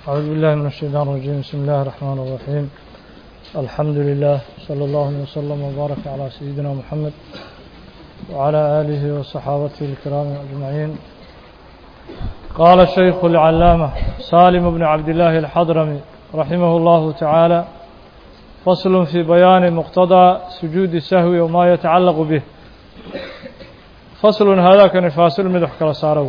أعوذ بالله من الشيطان الرجيم بسم الله الرحمن الرحيم الحمد لله صلى الله وسلم وبارك على سيدنا محمد وعلى آله وصحابته الكرام أجمعين قال الشيخ العلامة سالم بن عبد الله الحضرمي رحمه الله تعالى فصل في بيان مقتضى سجود السهو وما يتعلق به فصل هذا كان فاصل مدح كلا سارو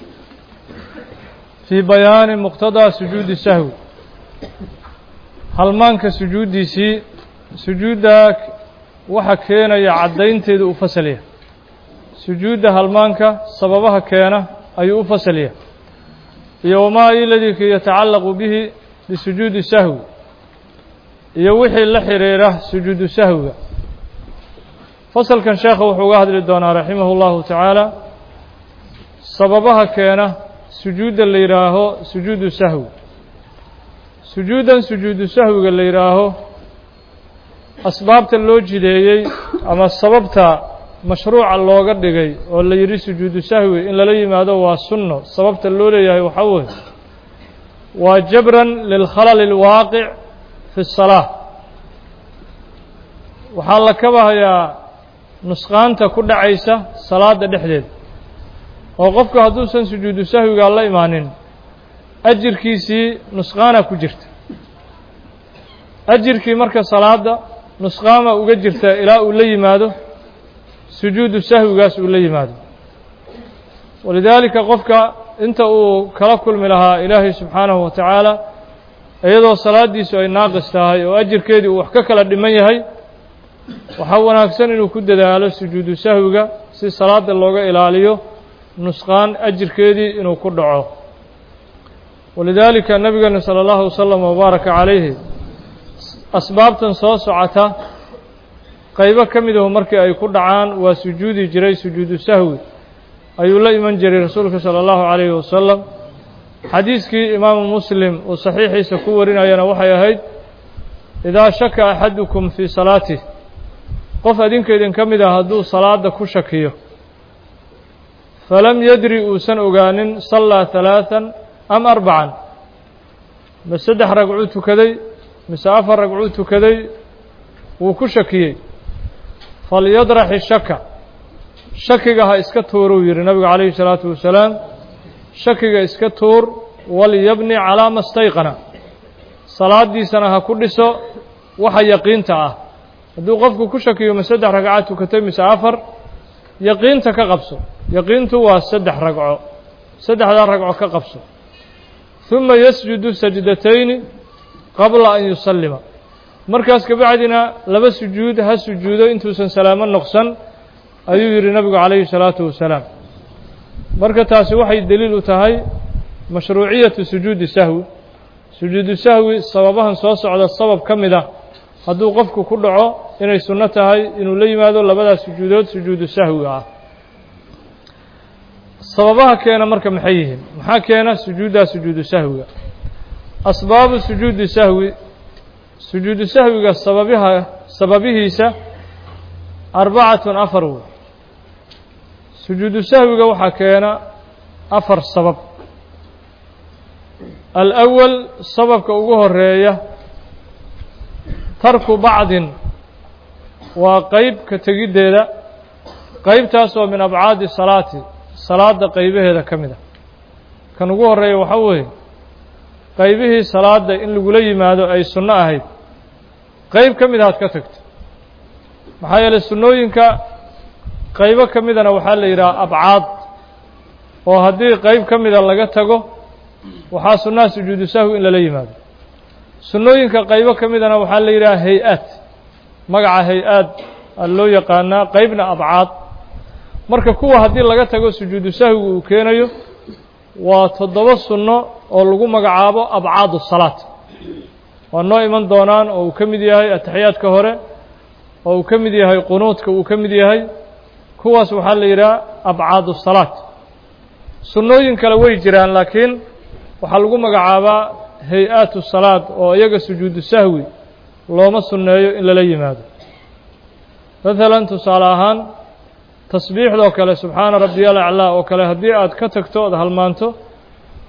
في بيان مقتضى سجود السهو halmaanka sujuuddiisii sujuudda waxa keenaya caddaynteedu u fasalya sujuudda halmaanka sababaha keena ayuu u fasalya iyo wamaa iladii yatacallaqu bihi bisujuudi sahwi iyo wixii la xiriira sujuudu sahwiga fasalkan sheekha wuxuu uga hadli doonaa raximah اllahu tacaala sababaha keena sujuudda la yidhaaho sujuudu sahwi sujuuddan sujuudu sahwiga la yidhaaho asbaabta loo jideeyey ama sababta mashruuca looga dhigay oo la yidhi sujuudu sahwi in lala yimaado waa sunno sababta loo leeyahay waxaa weeye waa jabran lilkhalali اlwaaqic fi الsalaa waxaa la kabahayaa nusqaanta ku dhacaysa salaada dhexdeeda oo qofku hadduusan sujuudu sahwiga la imaanin ajirkiisii nusqaana ku jirta ajirkii marka salaada nusqaama uga jirta ilaa uu la yimaado sujuudu sahwigaas uu la yimaado walidaalika qofka inta uu kala kulmi lahaa ilaahay subxaanahu wa tacaala iyadoo salaaddiisu ay naaqis tahay oo ajirkeedii uu wax ka kala dhiman yahay waxaa wanaagsan inuu ku dadaalo sujuudu sahwiga si salaada looga ilaaliyo nusqaan ajirkeedii inuu ku dhaco walidaalika nabigeena salى اllahu wasalam wabaaraka calayhi asbaabtan soo socota qaybo ka midahu markii ay ku dhacaan waa sujuudi jiray sujuudu sahwi ayuu la iman jiray rasuulka salى اllahu calayhi wasalam xadiiskii imaamu muslim uu saxiixiisa ku warinayana waxay ahayd idaa shaka axadukum fii salaatih qof adinkaydin ka mid ah hadduu salaada ku shakiyo falam yadri uusan ogaanin sallaa ثalaaثa am arbacan ma saddex ragcuu tukaday mise afar ragcuu tukaday wuu ku shakiyey falyadrax ishaka shakiga ha iska tuuruu yihi nabigu calayhi الsalaatu wasalaam shakiga iska tuur walyabni calaa ma stayqana salaadiisana ha ku dhiso waxa yaqiinta ah hadduu qofku ku shakiyo ma saddex ragca tukatay mise afar yaqiinta ka qabso yaqiintu waa saddex ragco saddexdaa ragco ka qabso ثuma yasjudu sajdatayni qabla an yusallima markaas kabacdina laba sujuud ha sujuudo intuusan salaamo noqsan ayuu yihi nabigu calayhi الsalaatu wasalaam marka taasi waxay deliil u tahay mashruuciyatu sujuudi sahwi sujuudu sahwi sababahan soo socda sabab ka mid ah hadduu qofku ku dhaco inay sunno tahay inuu la yimaado labadaas sujuudood sujuudu sahwiga ah sababaha keena marka maxay yihiin maxaa keena sujuuddaa sujuudu sahwiga asbaabu sujuudi sahwi sujuudu sahwiga sababiha sababihiisa arbacatun afar wey sujuudu sahwiga waxaa keena afar sabab alأwal sababka ugu horeeya tarku bacdin waa qeyb ka tegiddeeda qeybtaas oo min abcaadi salaati salaada qaybaheeda ka mid a kan ugu horeeya waxaa weeye qaybihii salaada in lagula yimaado ay sunno ahayd qeyb ka mid aad ka tagto maxaa yeeley sunnooyinka qaybo ka midana waxaa la yidhaha abcaad oo haddii qeyb ka mida laga tago waxaa sunnaha sujuudu sahwi in lala yimaado sunnooyinka qaybo ka midana waxaa la yidhaha hay-aad magaca hay-aad a loo yaqaanaa qeybna abcaad marka kuwa haddii laga tago sujuudu sahwigu uu keenayo waa toddoba sunno oo lagu magacaabo abcaadu salaat waa noo iman doonaan oo uu ka mid yahay ataxiyaadka hore oo uu ka mid yahay qunuudka uu ka mid yahay kuwaas waxaa la yidhaha abcaadu salaat sunnooyin kale way jiraan laakiin waxaa lagu magacaabaa hay-aatu salaad oo iyaga sujuudu sahwi looma sunneeyo in lala yimaado maalan tusaale ahaan tasbiixdoo kale subxaana rabbiya alaclaa oo kale haddii aad ka tagto ood halmaanto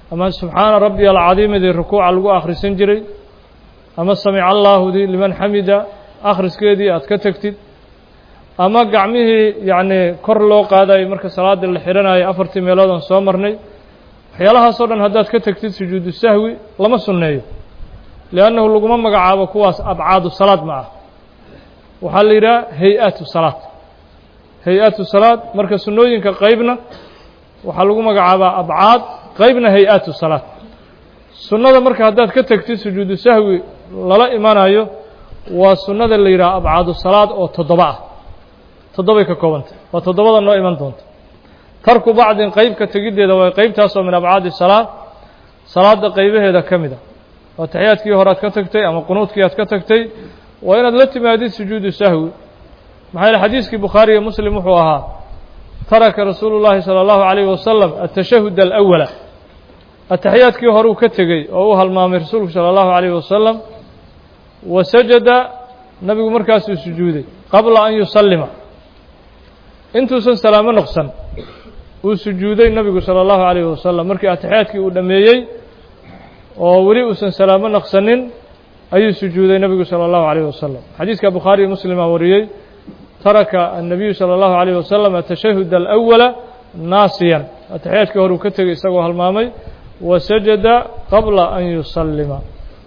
ama subxaana rabbiya alcadiimidii rukuuca lagu akhrisan jiray ama samica allaahudii liman xamida akhriskeedii aad ka tegtid ama gacmihii yacnii kor loo qaadayo marka salaadii la xidhanayo afartii meeloodan soo marnay waxyaalahaasoo dhan haddaad ka tegtid sujuudu sahwi lama sunneeyo liannahu laguma magacaabo kuwaas abcaadu salaad ma ah waxaa la yidhaha hay-atu salaad hay-atu salaad marka sunnooyinka qeybna waxaa lagu magacaabaa abcaad qeybna hay-atu salaad sunnada marka haddaad ka tegtid sujuudu sahwi lala imanayo waa sunnada la yidhaha abcaadu salaad oo toddoba ah toddobay ka koobantay waa toddobada noo iman doonta tarku bacdin qeyb ka tegiddeeda waa qeybtaasoo min abcaadi salaad salaadda qeybaheeda ka mid a waa taxiyaadkii hore aad ka tagtay ama qunuudkii aad ka tagtay waa inaad la timaadid sujuudu sahwi maxaa yaele xadiiskii bukhaari iyo muslim wuxuu ahaa taraka rasuulu llaahi salى اllahu عalayh wasalam atashahud alأwala ataxiyaadkii horeu ka tegey oo uu halmaamay rasuulku salى اllahu عalayh wasalam wa sajada nabigu markaasuu sujuuday qabla an yusallima intuusan salaamo noqsan uu sujuuday nabigu salى اllahu عalayh wasalam markii ataxiyaadkii uu dhammeeyey oo weli uusan salaamo naqsanin ayuu sujuuday nebigu salى اllahu عalayh wasalam xadiiska bukhaari iyo muslima wariyey taraka الnabiyu salى اllahu عalayh wasalam atashahud alأwala naasiyan ataxiyaadkii hore uu ka tegey isagoo halmaamay wa sajada qabla an yusallima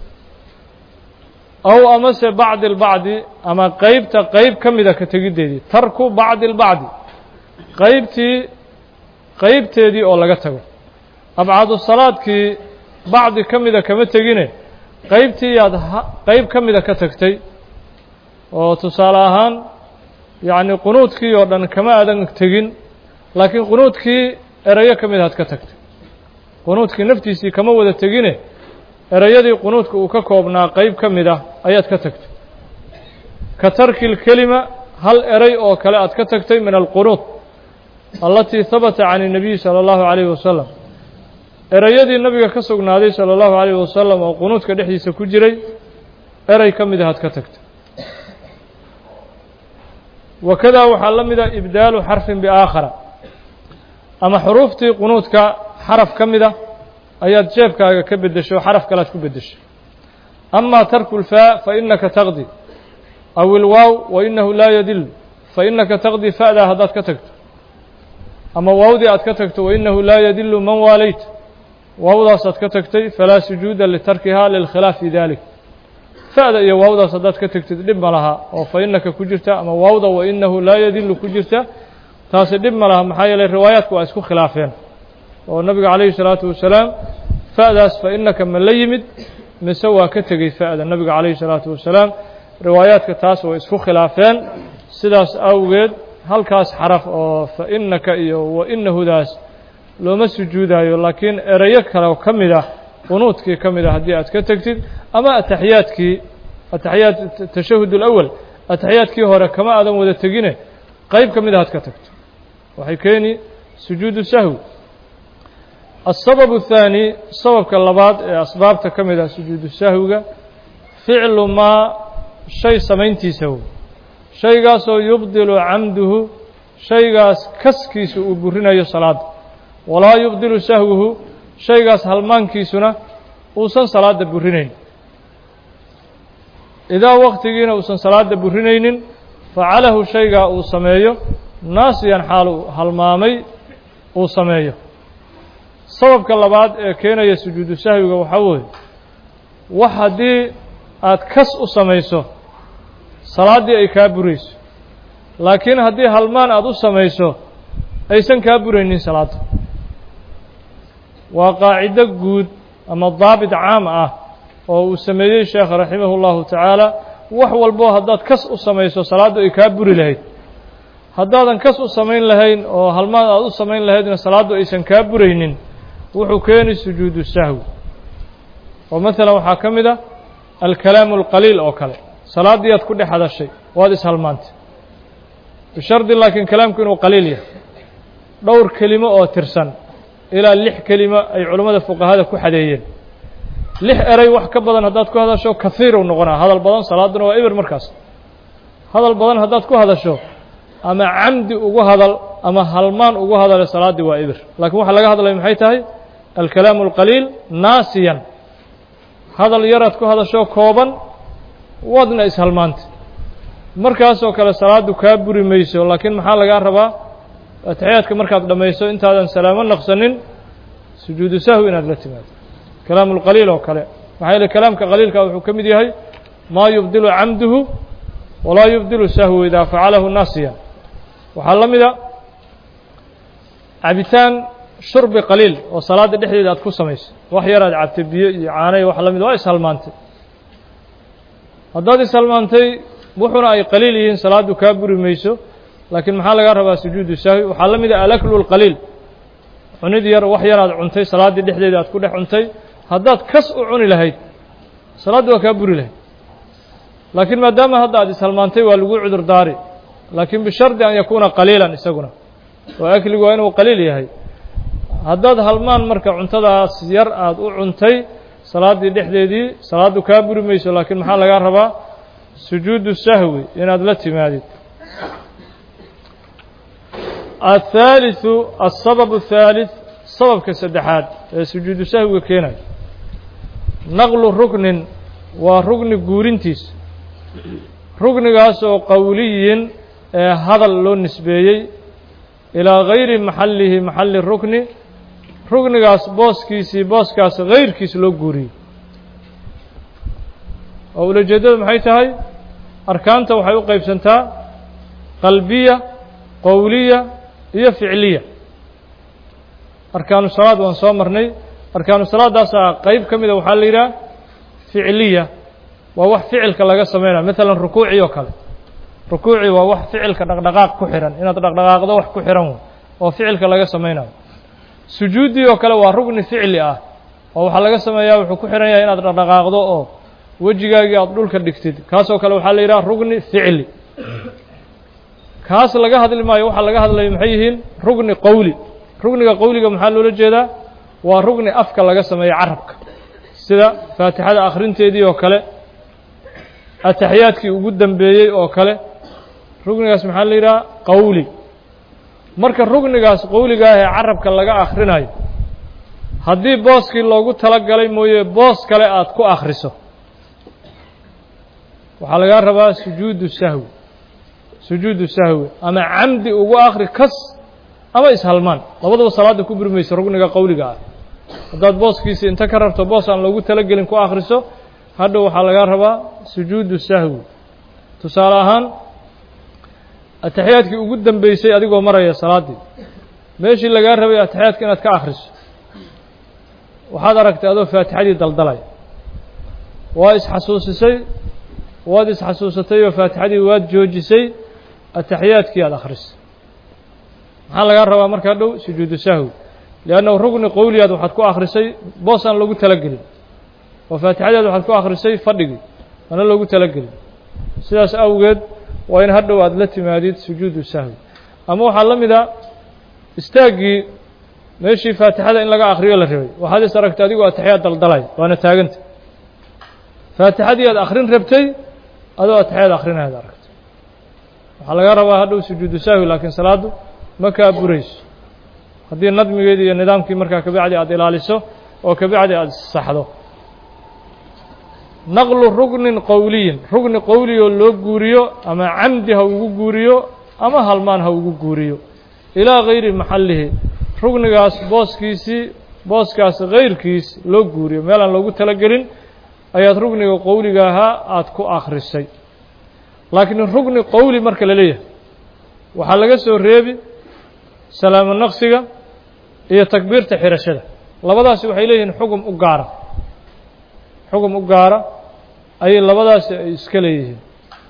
aw amase bacdi اlbacdi ama qeybta qeyb ka mida ka tegiddeedii tarku bacdi اlbacdi qeybtii qeybteedii oo laga tago abcadu salaadkii bacdi ka mida kama tegine qeybtii yaad qeyb ka mida ka tagtay oo tusaale ahaan yacni qunuudkii oo dhan kama aadan tegin laakiin qunuudkii erayo ka mid aad ka tagtay qunuudkii naftiisii kama wada tegine erayadii qunuudka uu ka koobnaa qeyb ka mid ah ayaad ka tagtay ka tarki lkelima hal eray oo kale aad ka tagtay min alqunuud allatii habata can الnabiyi salى اllahu عalayh wasalam erayadii nabiga ka sugnaaday salى اllahu عalayh wasalam oo qunuudka dhexdiisa ku jiray eray ka mid ahaad ka tagtay wakadaa waxaa la mida ibdaalu xarfin biaakhara ama xuruuftii qunuudka xaraf ka mida ayaad jeebkaaga ka beddesho xaraf kalead ku beddeshay ama tarku lfaa fainaka taqdi aw ilwaaw wainahu laa yadil fainaka taqdi fa'daa haddaad ka tagto ama waawdii aad ka tagto wainahu laa yadilu man waalayt waawdaasaad ka tagtay falaa sujuuda litarkihaa lilkhilaaf fi dalik fa'da iyo waawdaas haddaad ka tegtid dhib ma laha oo fa inaka ku jirta ama waawda wa inahu laa yadilu ku jirta taasi dhib ma laha maxaa yeelay riwaayaadku waa isku khilaafeen oo nabiga calayhi salaatu wasalaam fa'daas fa inaka ma la yimid mise waa ka tegey fa'da nabiga calayhi salaatu wasalaam riwaayaadka taas way isku khilaafeen sidaas awgeed halkaas xaraf oo fa inaka iyo wa inahudaas looma sujuudayo laakiin erayo kale ka mid ah qunuudkii ka mid ah haddii aad ka tegtid ama ataxiyaadkii ataxiyaad tashahud alawal ataxiyaadkii hore kama aadan wada tegine qeyb ka mid ah ad ka tagto waxay keeni sujuudu sahwi الsabaب الثaanي sababka labaad ee asbaabta ka mid ah sujuudu sahwiga ficlu maa shay samayntiisa w shaygaasoo yubdilu camduhu shaygaas kaskiisa uu burinayo salaada walaa yubdilu sahwuhu shaygaas halmaankiisuna uusan salaada burinayn idaa waktigiina uusan salaada burinaynin facalahu shaygaa uu sameeyo naasiyan xaal uu halmaamay uu sameeyo sababka labaad ee keenaya sujuudu sahwiga waxaa weeye wax haddii aad kas u samayso salaaddii ay kaa burayso laakiin haddii halmaan aada u samayso aysan kaa buraynin salaadda waa qaacido guud ama daabit caam ah oo uu sameeyey sheekh raximahu اllahu tacaala wax walboo haddaad kas u samayso salaaddu ay kaa buri lahayd haddaadan kas u samayn lahayn oo halmaan aad u samayn lahaydna salaaddu aysan kaa buraynin wuxuu keeni sujuudu sahwi oo maalan waxaa ka mid a alkalaamu alqaliil oo kale salaaddii aad ku dhex hadashay waad ishalmaantay bishardi laakiin kalaamku inuu qaliil yahay dhowr kelimo oo tirsan ilaa lix kelimo ay culammada fuqahada ku xadeeyeen lix eray wax ka badan haddaad ku hadasho kahiiru noqonaa hadal badan salaadduna waa eber markaas hadal badan haddaad ku hadasho ama camdi ugu hadal ama halmaan ugu hadale salaaddii waa eber laakiin waxaa laga hadlaya maxay tahay alkalaamu alqaliil naasiyan hadal yaraad ku hadashoo kooban waadna ishalmaantay markaasoo kale salaaddu kaa buri mayso laakiin maxaa lagaa rabaa atixiyaadka markaad dhammayso intaadan salaamo naqsanin sujuudu sahwi inaad la timaado kalaamu lqaliil oo kale maxaa yeele kalaamka qaliilka wuxuu ka mid yahay maa yubdilu camduhu walaa yubdilu sahwu idaa facalahu naasiyan waxaa la mida cabitaan shurbi qaliil oo salaadda dhexdeeda aad ku samayso wax yaraad cabtay biyo iyo caanay wax la mid waa ishalmaantay haddaad ishalmaantay wuxuna ay qaliil yihiin salaaddu kaa buri mayso laakiin maxaa lagaa rabaa sujuudu sahwi waxaa la mid ah alaklu lqaliil cunid yar wax yaraad cuntay salaaddii dhexdeeda aad ku dhex cuntay haddaad kas u cuni lahayd salaaddu waa kaa buri lahayd laakiin maadaama hadda aad ishalmaantay waa lagu cudur daari laakiin bishardi an yakuuna qaliilan isaguna oo akligu waa inuu qaliil yahay haddaad halmaan marka cuntadaas yar aada u cuntay salaaddii dhexdeedii salaaddu kaa buri mayso laakiin maxaa lagaa rabaa sujuudu sahwi inaad la timaadid athaalitثu aلsabab الثaalith sababka saddexaad ee sujuudu sahwiga keenayo naqlu ruknin waa rugni guurintiisa rugnigaas oo qowliyin ee hadal loo nisbeeyey ilaa gayri maxallihi maxalli rukni rugnigaas booskiisii booskaas gayrkiis loo guuriyey oo ulajeeddadu maxay tahay arkaanta waxay u qaybsantaa qalbiya qowliya iyo ficliya arkaanu salaad waan soo marnay arkaanu salaadaasaa qeyb ka mida waxaa la yidhaha ficliya waa wax ficilka laga sameynaya maalan rukuuci oo kale rukuuci waa wax ficilka dhaqdhaqaaq ku xihan inaad dhaqdhaqaaqdo wax ku xihan oo ficilka laga sameynayo sujuuddii oo kale waa rugni ficli ah oo waxaa laga sameeyaa wuxuu ku xihan yahay inaad dhaqdhaqaaqdo oo wejigaagii aada dhulka dhigtid kaasoo kale waxaa la yidhaha rugni ficli kaas laga hadli maayo waxaa laga hadlayo maxay yihiin rugni qowli rugniga qowliga maxaa loola jeedaa waa rugni afka laga sameeyo carabka sida faatixada akhrinteedii oo kale ataxiyaadkii ugu dambeeyey oo kale rugnigaas maxaa la yidhaha qowli marka rugnigaas qowliga ah ee carabka laga akhrinayo haddii booskii loogu tala galay mooye boos kale aada ku akhriso waxaa lagaa rabaa sujuudu sahwi sujuudu sahwi ama camdi ugu akri kas ama ishalmaan labadaba salaadda ku buri mayso rugniga qowliga ah haddaad booskiisi inta ka rabto boos aan loogu talagelin ku akhriso hadhow waxaa lagaa rabaa sujuudu sahwi tusaale ahaan ataxiyaadkii ugu dambeysay adigoo maraya salaaddii meeshii lagaa rabay ataxiyaadka inaad ka akhriso waxaad aragtay adoo faatixadii daldalaya waa isxasuusisay waad isxasuusatay oo faatixadii waad joojisay ataxiyaadkii aada akhrisay maxaa lagaa rabaa marka hadhow sujuudu sahwi liannahu rugni qowliyaad waxaad ku akhrisay boos aan loogu talagelin oo faatixadeed waxaad ku akhrisay fadhigii ana loogu talagelin sidaas awgeed waa in hadhow aada la timaadid sujuudu sahwi ama waxaa la mid a istaaggii meeshii faatixada in laga akhriyo la rabay waxaad is aragtay adigoo ataxiyaad daldalay waana taaganta faatixadii aad akhrin rabtay adoo ataxiyaad akhrinayaad aragtay waxaa laga rabaa hadhow sujuudu sahwi laakiin salaaddu ma kaa burayso haddii nadmigeedii iyo nidaamkii markaa kabacdi aada ilaaliso oo kabacdi aada saxdo naqlu rugnin qowliyin rugni qowliyoo loo guuriyo ama camdi ha ugu guuriyo ama halmaan ha ugu guuriyo ilaa gayri maxallihi rugnigaas booskiisii booskaas gayrkiis loo guuriyo meel aan loogu talagelin ayaad rugniga qowliga ahaa aada ku akhrisay laakiin rugni qowli marka la leeyahay waxaa laga soo reebi salaamo naqsiga iyo takbiirta xirashada labadaasi waxay leeyihiin xugum u gaara xugum u gaara ayay labadaasi ay iska leeyihiin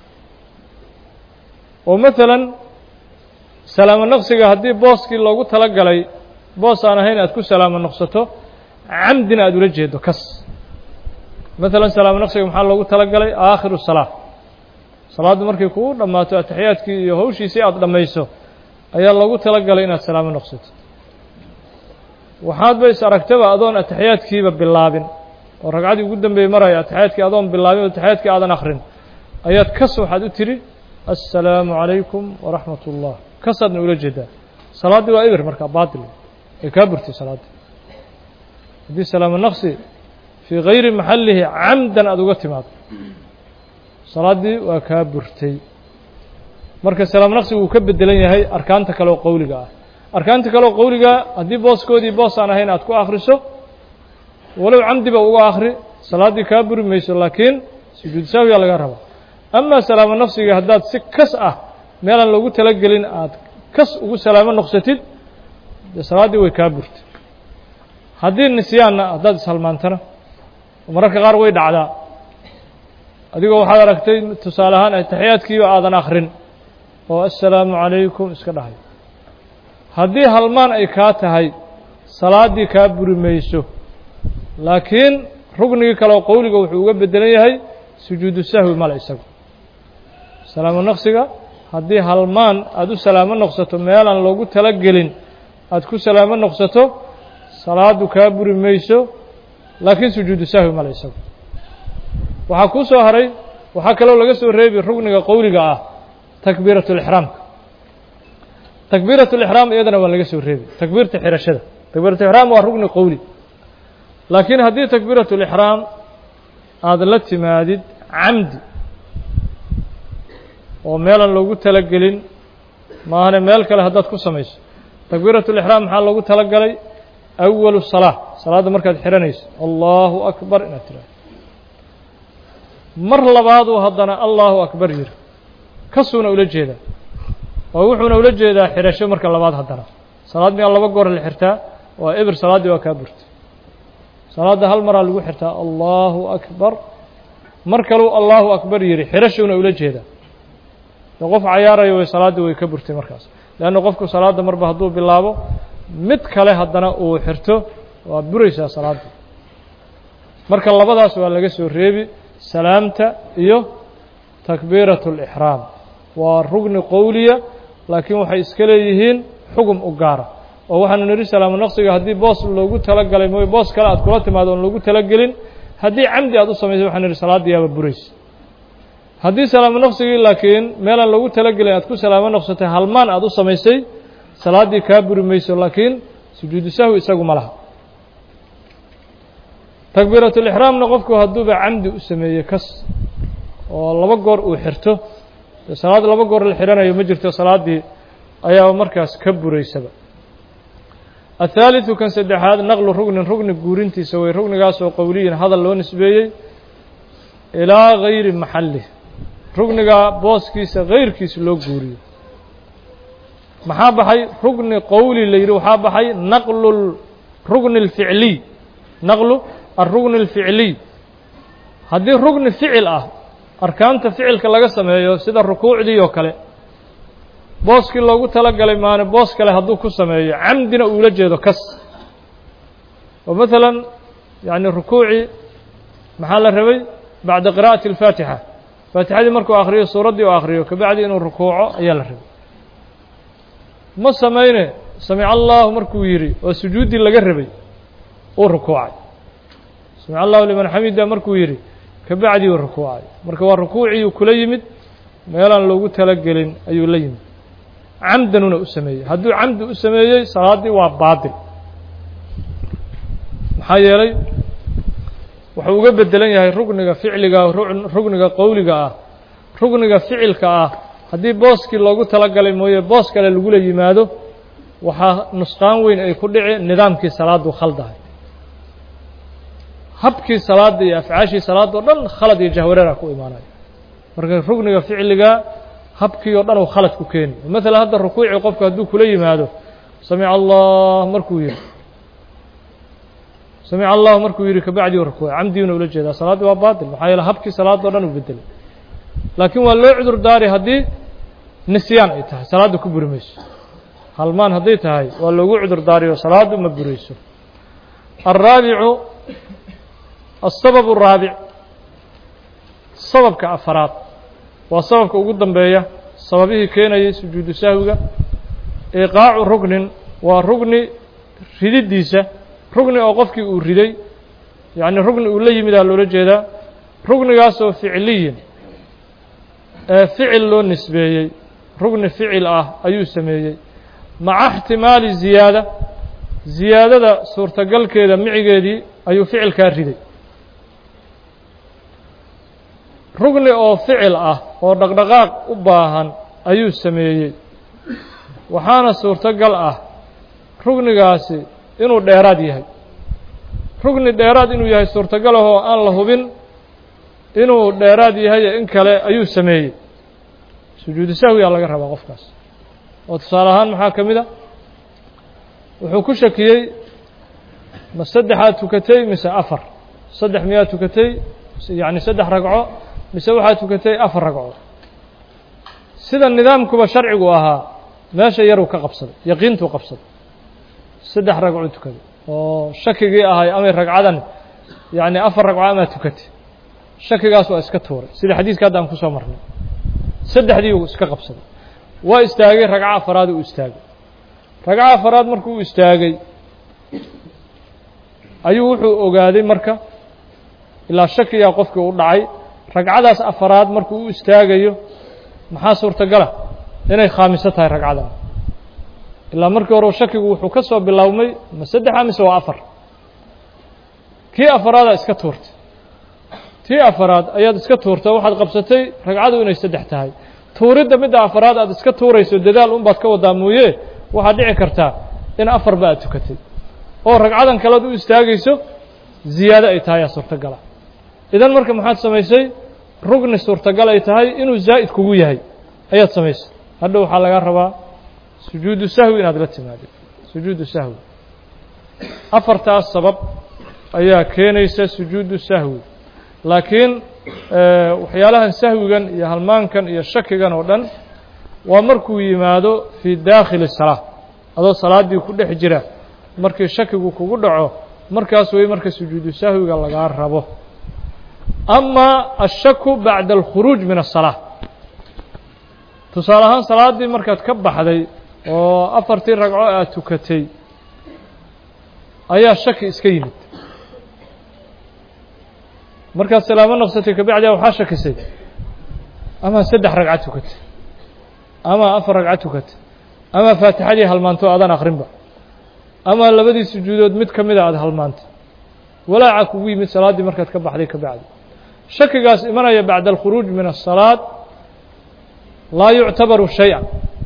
oo maalan salaamo naqsiga haddii booskii loogu tala galay boos aan ahayn aad ku salaamo noqsato camdina aada ula jeedo kas maalan salaamo naqsiga maxaa loogu tala galay aakhiru salaa salaaddu markay kugu dhammaato ataxiyaadkii iyo hawshiisii aada dhammayso ayaa loogu tala galay inaad salaamo noqsato waxaad ba is aragtaba adoon ataxiyaadkiiba bilaabin oo ragcaddii ugu dambeeyey maraya ataxiyaadkii adoon bilaabin oo ataxiyaadkii aadan akrin ayaad kas waxaad u tidhi assalaamu calaykum waraxmat ullah kasaadna ula jeedaa salaaddii waa eber markaa baatil ay kaa burtay salaaddii haddii salaamo naqsi fii gayri maxallihi camdan aada uga timaado salaaddii waa kaa burtay marka salaamo naqsigu wuu ka bedelan yahay arkaanta kale oo qowliga ah arkaanta kale oo qowliga haddii booskoodii boos aan ahayn aad ku akhriso walow camdiba uga akhri salaaddii kaa buri mayso laakiin sujuud sahwiya laga rabaa amaa salaamo naqsiga haddaad si kas ah meelaan loogu talagelin aad kas ugu salaamo noqsatid dee salaaddii way kaa burtay haddii nisyaanna haddaad ishalmaantana mararka qaar way dhacdaa adigoo waxaad aragtay tusaale ahaan ataxiyaadkiiba aadan akhrin oo assalaamu calaykum iska dhahay haddii halmaan ay kaa tahay salaaddii kaa buri mayso laakiin rugnigii kale oo qowliga wuxuu uga bedelan yahay sujuudu sahwi male isagu salaamo naqsiga haddii halmaan aada u salaamo noqsato meelaan loogu talagelin aada ku salaamo noqsato salaaddu kaa buri mayso laakiin sujuudu sahwi male isagu waxaa kuu soo haray waxaa kaloo laga soo reebi rugniga qowliga ah takbiiratu lixraamka takbiiratu lixraam iyadana waa laga soo reebi takbiirta xirashada takbiiratu lixraam waa rugni qowli laakiin haddii takbiiratu lixraam aada la timaadid camdi oo meelan loogu talagelin maahane meel kale haddaad ku samayso takbiiratu lixraam maxaa loogu talagalay awalu salaa salaadda markaad xihanayso allahu akbar inaad tiraado mar labaaduu haddana allahu akbar yiri kasuuna ula jeedaa oo wuxuuna ula jeedaa xirasho marka labaad haddana salaad miyaa laba goor la xirtaa waa eber salaaddii waa kaa burtay salaadda hal maraa lagu xirtaa allahu akbar mar kaluu allahu akbar yidhi xirashuuna ula jeedaa de qof cayaarayo way salaaddii way ka burtay markaas leanna qofku salaadda marba hadduu bilaabo mid kale haddana uu xirto waa buraysaa salaadda marka labadaas waa laga soo reebi salaamta iyo takbiiratu lixraam waa rugni qowliya laakiin waxay iska leeyihiin xugum u gaara oo waxaanu nidhi salaamo naqsiga haddii boos loogu talagalay mooy boos kale aad kula timaado oon loogu talagelin haddii camdi aad u samaysay waxaan nidhi salaaddii yaaba buraysa haddii salaamo naqsigii laakiin meelaan loogu talagelin aad ku salaamo noqsatay halmaan aad u samaysay salaaddii kaa buri mayso laakiin sujuudu sahwi isagu ma laha takbiiratulixraamna qofku hadduuba camdi u sameeyey kas oo laba goor uu xirto dee salaad laba goor la xihanayo ma jirto salaaddii ayaa markaas ka buraysaba athaaliثu kan saddexaad naqlu rugnin rugni guurintiisa way rugnigaasoo qowliyin hadal loo nisbeeyey ilaa gayri maxalih rugniga booskiisa gayrkiisa loo guuriyo maxaa baxay rugni qowli la yidhi waxaa baxay naqlu rugni اlficliy naqlu alrugni اlficliy haddii rugni ficil ah arkaanta ficilka laga sameeyo sida rukuucdii oo kale booskii loogu talagalay maane boos kale hadduu ku sameeyo camdina uula jeedo kas oo maalan yani rukuucii maxaa la rabay bacda qira'ati اlfaatixa faatixadii markuu akhriyo suuraddii u akhriyo kabacdi inuu rukuuco ayaa la rabay ma samayne samic allahu markuu yidhi oo sujuuddii laga rabay uu rukuucay samic allahu liman xamida markuu yidhi kabacdii uu rukuucay marka waa rukuuciiuu kula yimid meelaan loogu talagelin ayuu la yimid camdanuna u sameeyey hadduu camdi u sameeyey salaaddii waa baatil maxaa yeelay wuxuu uga bedelan yahay rugniga ficliga rugniga qowliga ah rugniga ficilka ah haddii booskii loogu talagalay mooye boos kale lagula yimaado waxaa nusqaan weyn ay ku dhici nidaamkii salaaddu khaldahay habkii salaadda iyo afcaashii salaadda o dhan khalad iyo jahwareera ku imaanayo marka rugniga ficliga habkii oo dhan uu khalad ku keeni maalan hadda rukuucii qofku hadduu kula yimaado samic allah markuu yidhi samic allahu markuu yidhi kabacdii u rukuucay camdiuna ula jeedaa salaaddii waa baatil maxaa yeele habkii salaadda o dhan uu bedelay laakiin waa loo cudur daari haddii nisyaan ay tahay salaadda ku buri mayso halmaan hadday tahay waa loogu cudur daariyo salaaddu ma burayso alraabicu الsabab الraabic sababka afaraad waa sababka ugu dambeeya sababihii keenayay sujuudu sahwiga iqaacu rugnin waa rugni rididdiisa rugni oo qofkii uu riday yacni rugni uu la yimidaa loola jeedaa rugnigaasoo ficliyin ee ficil loo nisbeeyey rugni ficil ah ayuu sameeyey maca اxtimaali ziyaada ziyaadada suurtagalkeeda micigeedii ayuu ficilkaa riday rugni oo ficil ah oo dhaqdhaqaaq u baahan ayuu sameeyey waxaana suurtogal ah rugnigaasi inuu dheeraad yahay rugni dheeraad inuu yahay suurtagal ah oo aan la hubin inuu dheeraad yahay in kale ayuu sameeyey sujuudu sahwiyaa laga rabaa qofkaas oo tusaale ahaan maxaa ka mid a wuxuu ku shakiyey ma saddexaad tukatay mise afar saddex miyaad tukatay yacni saddex ragco mise waxaad tukatay afar ragco sida nidaamkuba sharcigu ahaa meesha yaruu ka qabsaday yaqiintuu qabsaday saddex ragcuu tukaday oo shakigii ahay amay ragcadan yacni afar ragco amaa tukatay shakigaas waa iska tuuray sida xadiiska hadda aan ku soo marnay saddexdii uu iska qabsaday waa istaagay ragco afaraad uu istaagay ragco afaraad markuu u istaagay ayuu wuxuu ogaaday marka ilaa shakiyaa qofkii u dhacay ragcadaas afaraad markuu u istaagayo maxaa suurtagala inay khaamiso tahay ragcadan ilaa markii hore shakigu wuxuu ka soo biloawmay ma saddexa mise waa afar kii afaraadaa iska tuurtay tii afaraad ayaad iska tuurtay waxaad qabsatay ragcadu inay saddex tahay tuuridda midda afaraad aad iska tuurayso dadaal unbaad ka wadaa mooye waxaad dhici kartaa in afarba aad tukatay oo ragcadan kalead u istaagayso ziyaado ay tahay aa suurtagala idan marka maxaad samaysay rugni suurtagal ay tahay inuu zaa'id kugu yahay ayaad samaysay hadha waxaa lagaa rabaa sujuudu sahwi inaad la timaadid sujuudu sahwi afartaas sabab ayaa keenaysa sujuudu sahwi laakiin waxyaalahan sahwigan iyo halmaankan iyo shakigan oo dhan waa markuu yimaado fii daakhili salaa adoo salaaddii ku dhex jira markii shakigu kugu dhaco markaas wey marka sujuudu sahwiga lagaa rabo ama ashaku bacda alkhuruuj min asalaa tusaale ahaan salaaddii markaad ka baxday oo afartii ragco aad tukatay ayaa shaki iska yimid markaad salaamo naqsatay kabacdia waxaa shakisay ama saddex ragco tukatay ama afar ragco tukatay ama faatixadii halmaanto aadaan akrinba ama labadii sujuudood mid ka mida aada halmaantay walaaca kugu yimid salaaddii markaad ka baxday ka bacdi shakigaas imanaya bacda alkhuruuj min asalaad laa yuctabaru shay-an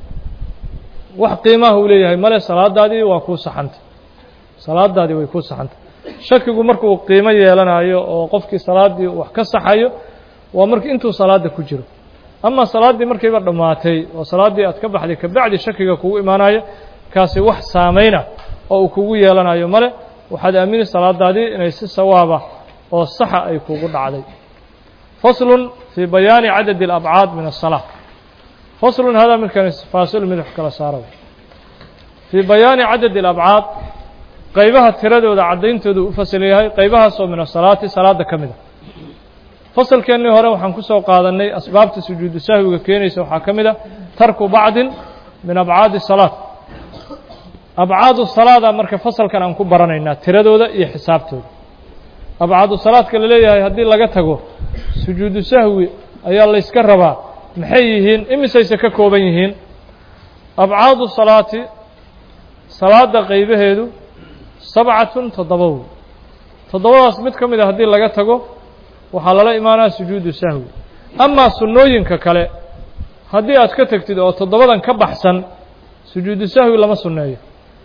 wax qiimaha uu leeyahay male salaadaadii waa kuu saxantay salaadaadii way kuu saxantay shakigu markuu qiimo yeelanayo oo qofkii salaaddii wax ka saxayo waa markii intuu salaadda ku jiro ama salaaddii markayba dhammaatay oo salaaddii aad ka baxday kabacdi shakiga kugu imaanayo kaasi wax saamayna oo uu kugu yeelanayo male waxaad aamini salaadaadii inay si sawaaba oo saxa ay kugu dhacday faslun fii bayaani cadadi alabcaad min asalaa faslun hadaa midkan faasilu mid wax kala saara fii bayaani cadadi alabcaad qaybaha tiradooda caddayntooda u fasal yahay qaybahaasoo min asalaati salaadda ka mid a fasalkeennii hore waxaan ku soo qaadannay asbaabta sujuudu sahwiga keenaysa waxaa ka mid a tarku bacdin min abcaadi salaat abcaadu salaada marka fasalkan aan ku baranaynaa tiradooda iyo xisaabtooda abcaadu salaadka la leeyahay haddii laga tago sujuudu sahwi ayaa layska rabaa maxay yihiin imisayse ka kooban yihiin abcaadu salaati salaadda qaybaheedu sabcatun toddoba wey toddobadaas mid ka mid a haddii laga tago waxaa lala imaanaya sujuudu sahwi amaa sunnooyinka kale haddii aad ka tegtid oo toddobadan ka baxsan sujuudu sahwi lama sunneeyo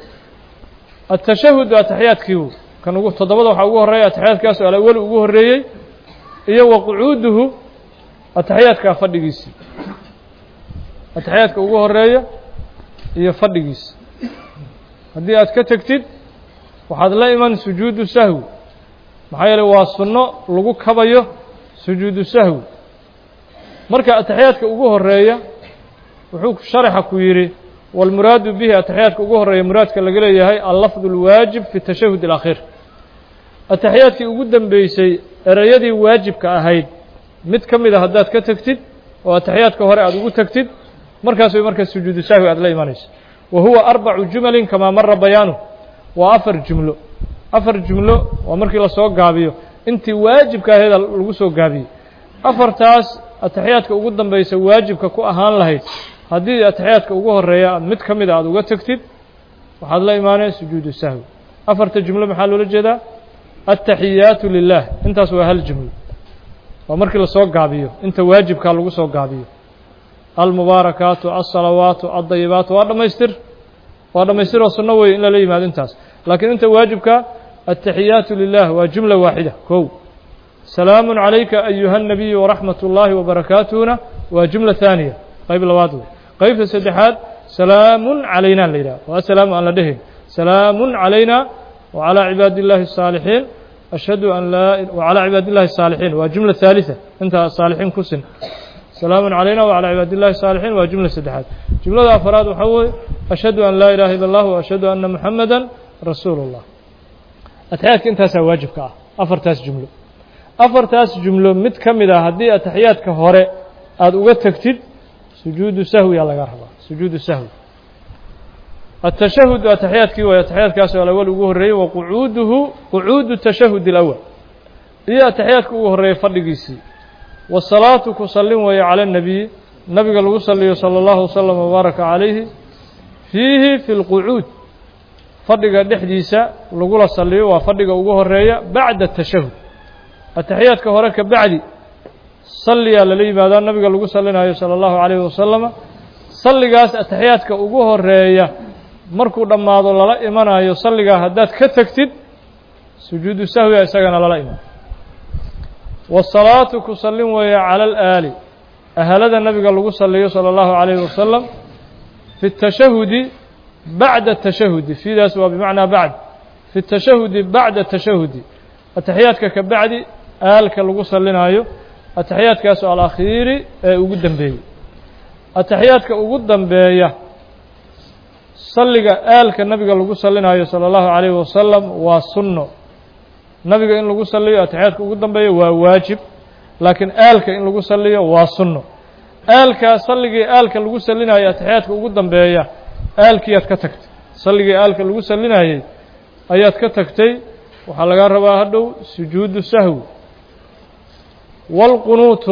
atashahudu ataxiyaadkii wey kan ugu toddobada waxaa ugu horreeya ataxiyaadkaas alaweli ugu horreeyey iyo wa qucuuduhu ataxiyaadkaa fadhigiisii ataxiyaadka ugu horeeya iyo fadhigiisa haddii aad ka tegtid waxaad la iman sujuudu sahwi maxaa yeeley waa sunno lagu kabayo sujuudu sahwi marka ataxiyaadka ugu horeeya wuxuu sharaxa ku yidhi wاlmuraadu bihi ataxiyaadka ugu horeeya muraadka laga leeyahay allafظ اlwaajib fi الtashahud الأkhيir ataxiyaadkii ugu dambeysay ereyadii waajibka ahayd mid ka mid a haddaad ka tegtid oo ataxiyaadka hore aad ugu tegtid markaas way markaa sujuudu sahwi aad la imanayso wa huwa arbacu jumalin kamaa mara bayaanuh waa afar jumlo afar jumlo waa markii lasoo gaabiyo intii waajibka aheeda lagu soo gaabiyey afartaas ataxiyaadka ugu dambeysa waajibka ku ahaan lahayd haddii ataxiyaadka ugu horeeya aad mid ka mida aad uga tegtid waxaad la imaaneen sujuudu sahwi afarta jumlo maxaa loola jeedaa altaxiyaatu lilah intaas waa hal jumlo waa markii lasoo gaabiyo inta waajibkaa lagu soo gaabiyo almubaarakaatu alsalawaatu aldayibaatu waa dhammaystir waa dhammaystiroo sunno weeye in lala yimaado intaas laakiin inta waajibka altaxiyaatu lilah waa jumla waaxida kow salaamu calayka ayuha الnabiyu waraxmat اllahi wabarakaatuhuna waa jumla haaniya qayb labaad wey qaybta saddexaad salaamun calayna la yidhaha waa salaamu aan la dhehayn salaamun calayna wacalى cibaadi اllahi الsaalixiin ashhadu an laa wacalى cibaadi اllahi الsaalixiin waa jumla haaliثa inta saalixiin ku sin salaamun calayna wacalى cibaadi اllahi الsaalixiin waa jumla saddexaad jumlada afaraad waxaa weeye ashhadu an laa ilaha ila اllah وashhadu ana muxamada rasuulu اllah atexyaadka intaasaa waajibka ah afartaas jumlo afartaas jumlo mid ka mid ah haddii ataxiyaadka hore aada uga tegtid sujuudu sahwiyaa laga rabaa sujuudu sahwi التشhهد aتحyaaدkii way aتحyaaدkaas alأول ugu horeeyey وquعuuduhu quعuudu التشhهد الأول iyo aتحyaaدka ugu horeeyey fadhigiisii والصلاaةu ku salin weeye calى النبي nabiga lagu saliyo slى الlaه وsلم وbaaرaكa عalayhi فيihi في الquعuud fadhiga dhexdiisa lagula saliyo waa fadhiga ugu horeeya baعda التشhهد aتحyaaدka hore ka bacdi saliyaa lala yimaadaa nabiga lagu salinayo salى الlaهu عalيه وaسلم salligaas ataxiyaadka ugu horeeya markuu dhammaado lala imanayo salligaa haddaad ka tegtid sujuudu sahwiga isagana lala iman wasalaatu ku sallin weeye cala alaali ahalada nabiga lagu saliyo salى اllahu عalayhi wasalam fi الtashahudi bacda الtashahudi fiidaas waa bimacnaa bacd fi الtashahudi bacda الtashahudi ataxiyaadka ka bacdi aalka lagu salinayo ataxiyaadkaas alakhiiri ee ugu dembeeyey ataxiyaadka ugu dambeeya salliga aalka nabiga lagu salinayo salى اllahu عalayhi wasalam waa sunno nabiga in lagu saliyo ataxiyaadka ugu dambeeya waa waajib laakiin aalka in lagu saliyo waa sunno aalkaa salligii aalka lagu salinayo ataxiyaadka ugu dambeeya aalkiiyaad ka tagtay salligii aalka lagu salinayey ayaad ka tagtay waxaa laga rabaa hadhow sujuudu sahwi wاlqunuutu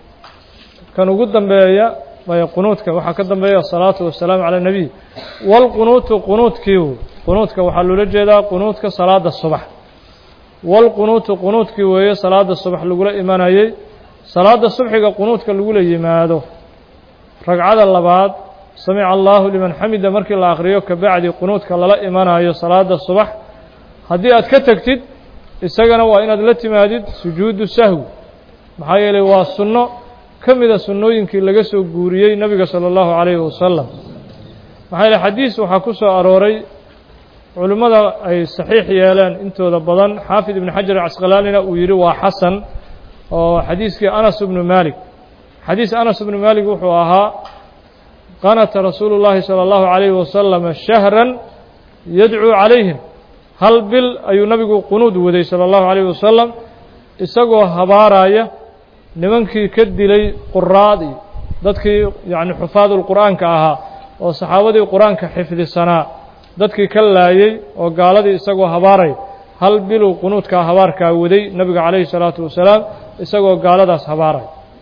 kan ugu dambeeya maya qunuudka waxaa ka dambeeya asalaatu wasalaamu calى الnabiy wاlqunuutu qunuudkii qunuudka waxaa loola jeedaa qunuudka salaada subax wاlqunuutu qunuudkii weeye salaada subax lagula imanayey salaada subxiga qunuudka lagula yimaado ragcada labaad samica allahu liman xamida markii la akriyo kabacdi qunuudka lala imanayo salaada subax haddii aad ka tegtid isagana waa inaad la timaadid sujuudu sahwi maxaa yeelay waa sunno ka mida sunnooyinkii laga soo guuriyey nabiga salى اllahu عalayhi wasalam maxaa yeele xadiis waxaa ku soo arooray culimmada ay saxiix yeeleen intooda badan xaafid ibn xajar casqalaanina uu yidhi waa xasan oo xadiiskii anas bnu malik xadiis anas bnu malik wuxuu ahaa qanata rasuulu اllahi salى اllahu عalayhi wasalam shahran yadcuu calayhim hal bil ayuu nabigu qunuud waday salى اllahu عalayh wasalam isagoo habaaraya nimankii ka dilay quraadii dadkii yacni xufaadulqur'aanka ahaa oo saxaabadii qur-aanka xifdisanaa dadkii ka laayey oo gaaladii isagoo habaaray hal biluu qunuudkaa habaarkaa waday nebiga calayhi salaatu wasalaam isagoo gaaladaas habaaray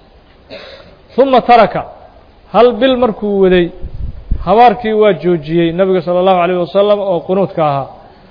uma taraka hal bil markuu waday habaarkii waa joojiyey nebiga sala allahu calayh wasalam oo qunuudka ahaa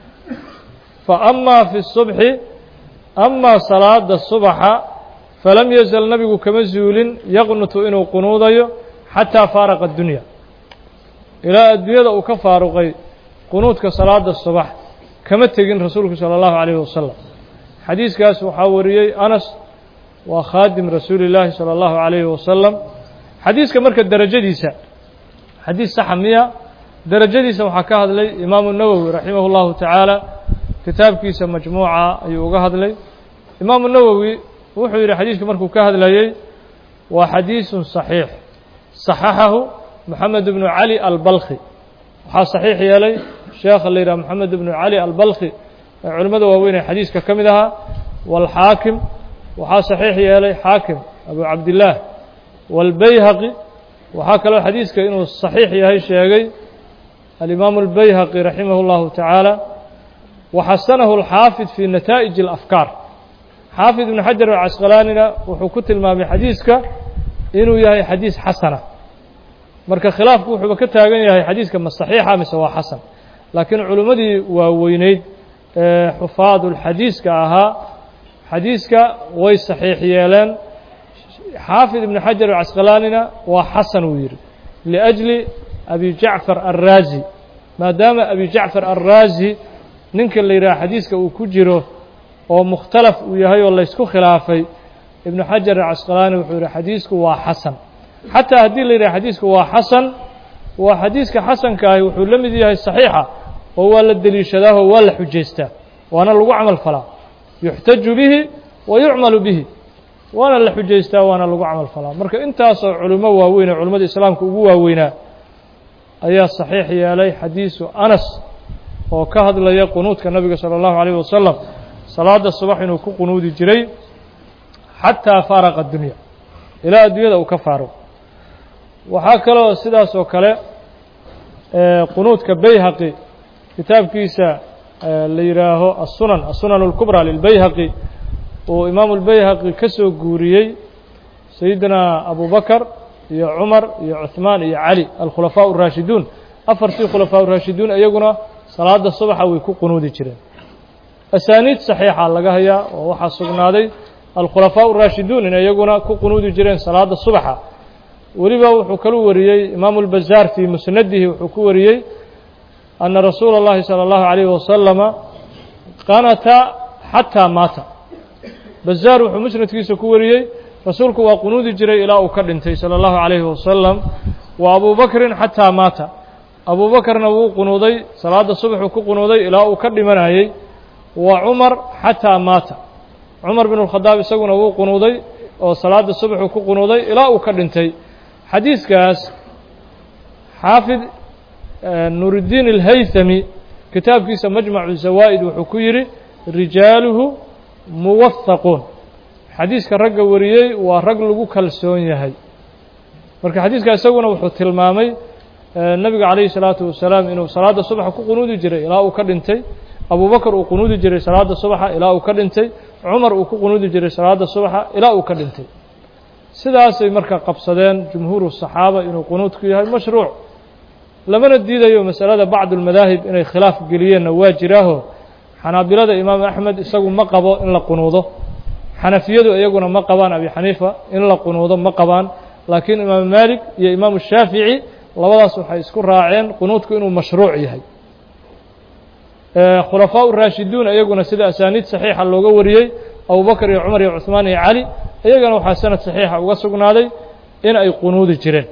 fa amaa fi subxi amaa salaada subaxa falam yazal nabigu kama zuulin yaqnutu inuu qunuudayo xataa faaraqa addunya ilaa adduunyada uu ka faaruqay qunuudka salaada subax kama tegin rasuulku salى اllahu عalayh wasalam xadiiskaas waxaa wariyey anas waa khaadim rasuuli llaahi salى اllahu عalayhi wasalam xadiiska marka derajadiisa xadiis saxa miya derajadiisa waxaa ka hadlay imaamu nawowi raximah اllahu tacaala kitaabkiisa majmuuca ayuu uga hadlay imaamu nawowi wuxuu yidhi xadiiska markuu ka hadlayey waa xadiisun صaxiix صaxaxahu moxamed bnu cali albalkhi waxaa saxiix yeelay sheekha la yidhaha moxamed bnu cali albalkhi ee culimmada waaweyn ee xadiiska ka mid ahaa wاlxaakim waxaa saxiix yeelay xaakim abu cabdillaah wاlbayhaqi waxaa kaloo xadiiska inuu saxiix yahay sheegay alimaamu اlbayhaqi raximah اllahu tacaala waxasanahu اlxaafid fii nataa'ij اlafkaar xaafid ibnu xajar alcasqalaanina wuxuu ku tilmaamay xadiiska inuu yahay xadiis xasana marka khilaafku wuxuuba ka taagan yahay xadiiska ma saxiixa mise waa xasan laakiin culimmadii waaweyneyd ee xufaadulxadiiska ahaa xadiiska way saxiix yeeleen xaafid ibnu xajar alcasqalaanina waa xasan uu yidhi liأjli abi jacfar alraazi maadaama abi jacfar alraazi ninka la yidhaha xadiiska uu ku jiro oo mukhtalaf uu yahay oo laysku khilaafay ibnu xajar alcasqalaani wuxuu yihi xadiisku waa xasan xataa haddii la yidhaha xadiisku waa xasan waa xadiiska xasanka ahi wuxuu la mid yahay saxiixa oo waa la deliishadaahoo waa la xujaystaa waana lagu camal falaa yuxtaju bihi wa yucmalu bihi waana la xujaystaa waana lagu camal falaa marka intaasoo culimo waaweyn ee culimmada islaamka ugu waaweynaa ayaa saxiix yeelay xadiisu anas oo ka hadlaya qunuudka nabiga salى اllahu عalيه wasalam salaada subax inuu ku qunuudi jiray xataa faaraqa dunya ilaa addunyada uu ka faaro waxaa kaloo sidaas oo kale qunuudka bayhaqi kitaabkiisa la yidhaaho asunan asunan اlkubrى lilbayhaqi uu imaamu اlbayhaqi ka soo guuriyey sayidina abu bakr iyo cumar iyo cuثmaan iyo cali alkhulafaaء الraashiduun afartii khulafaaء الraashiduun iyaguna salaada subaxa way ku qunuudi jireen asaaniid saxiixa laga hayaa oo waxaa sugnaaday alkhulafaaء الraashiduun in iyaguna ku qunuudi jireen salaada subaxa weliba wuxuu kalu wariyey imaamu اlbazaar fii musnadihi wuxuu ku wariyey ana rasuula اllahi salى اllahu عalayه wasalama qanata xataa maata bazaar wuxuu musnadkiisa ku wariyey rasuulku waa qunuudi jiray ilaa uu ka dhintay salى اllahu عalayhi wasalam wa abu bakrin xataa maata abu bakrna wuu qunuuday salaada subaxuu ku qunuuday ilaa uu ka dhimanayey wa cumar xataa maata cumar bin اlkhadaab isaguna wuu qunuuday oo salaada subaxuu ku qunuuday ilaa uu ka dhintay xadiiskaas xaafid nuuridiin اlhaythami kitaabkiisa majmacu zawaa'id wuxuu ku yidhi rijaaluhu muwahaquun xadiiska ragga wariyey waa rag lagu kalsoon yahay marka xadiiska isaguna wuxuu tilmaamay nebiga calayhi salaatu wasalaam inuu salaada subaxa ku qunuudi jiray ilaa uu ka dhintay abu bakr uu qunuudi jiray salaada subaxa ilaa uu ka dhintay cumar uu ku qunuudi jiray salaada subaxa ilaa uu ka dhintay sidaasay marka qabsadeen jumhuuru saxaaba inuu qunuudku yahay mashruuc lamana diidayo masalada bacdu lmadaahib inay khilaaf geliyeenna waa jiraaho xanaabilada imaam axmed isagu ma qabo in la qunuudo xanafiyadu iyaguna ma qabaan abi xaniifa in la qunuudo ma qabaan laakiin imaamu maalik iyo imaamu shaafici labadaas waxay isku raaceen qunuudku inuu mashruuc yahay khulafaaء raashiduun iyaguna sida asaaniid saxiixa looga wariyey abubakr iyo cumar iyo cuثmaan iyo cali iyagana waxaa sanad saxiixa uga sugnaaday in ay qunuudi jireen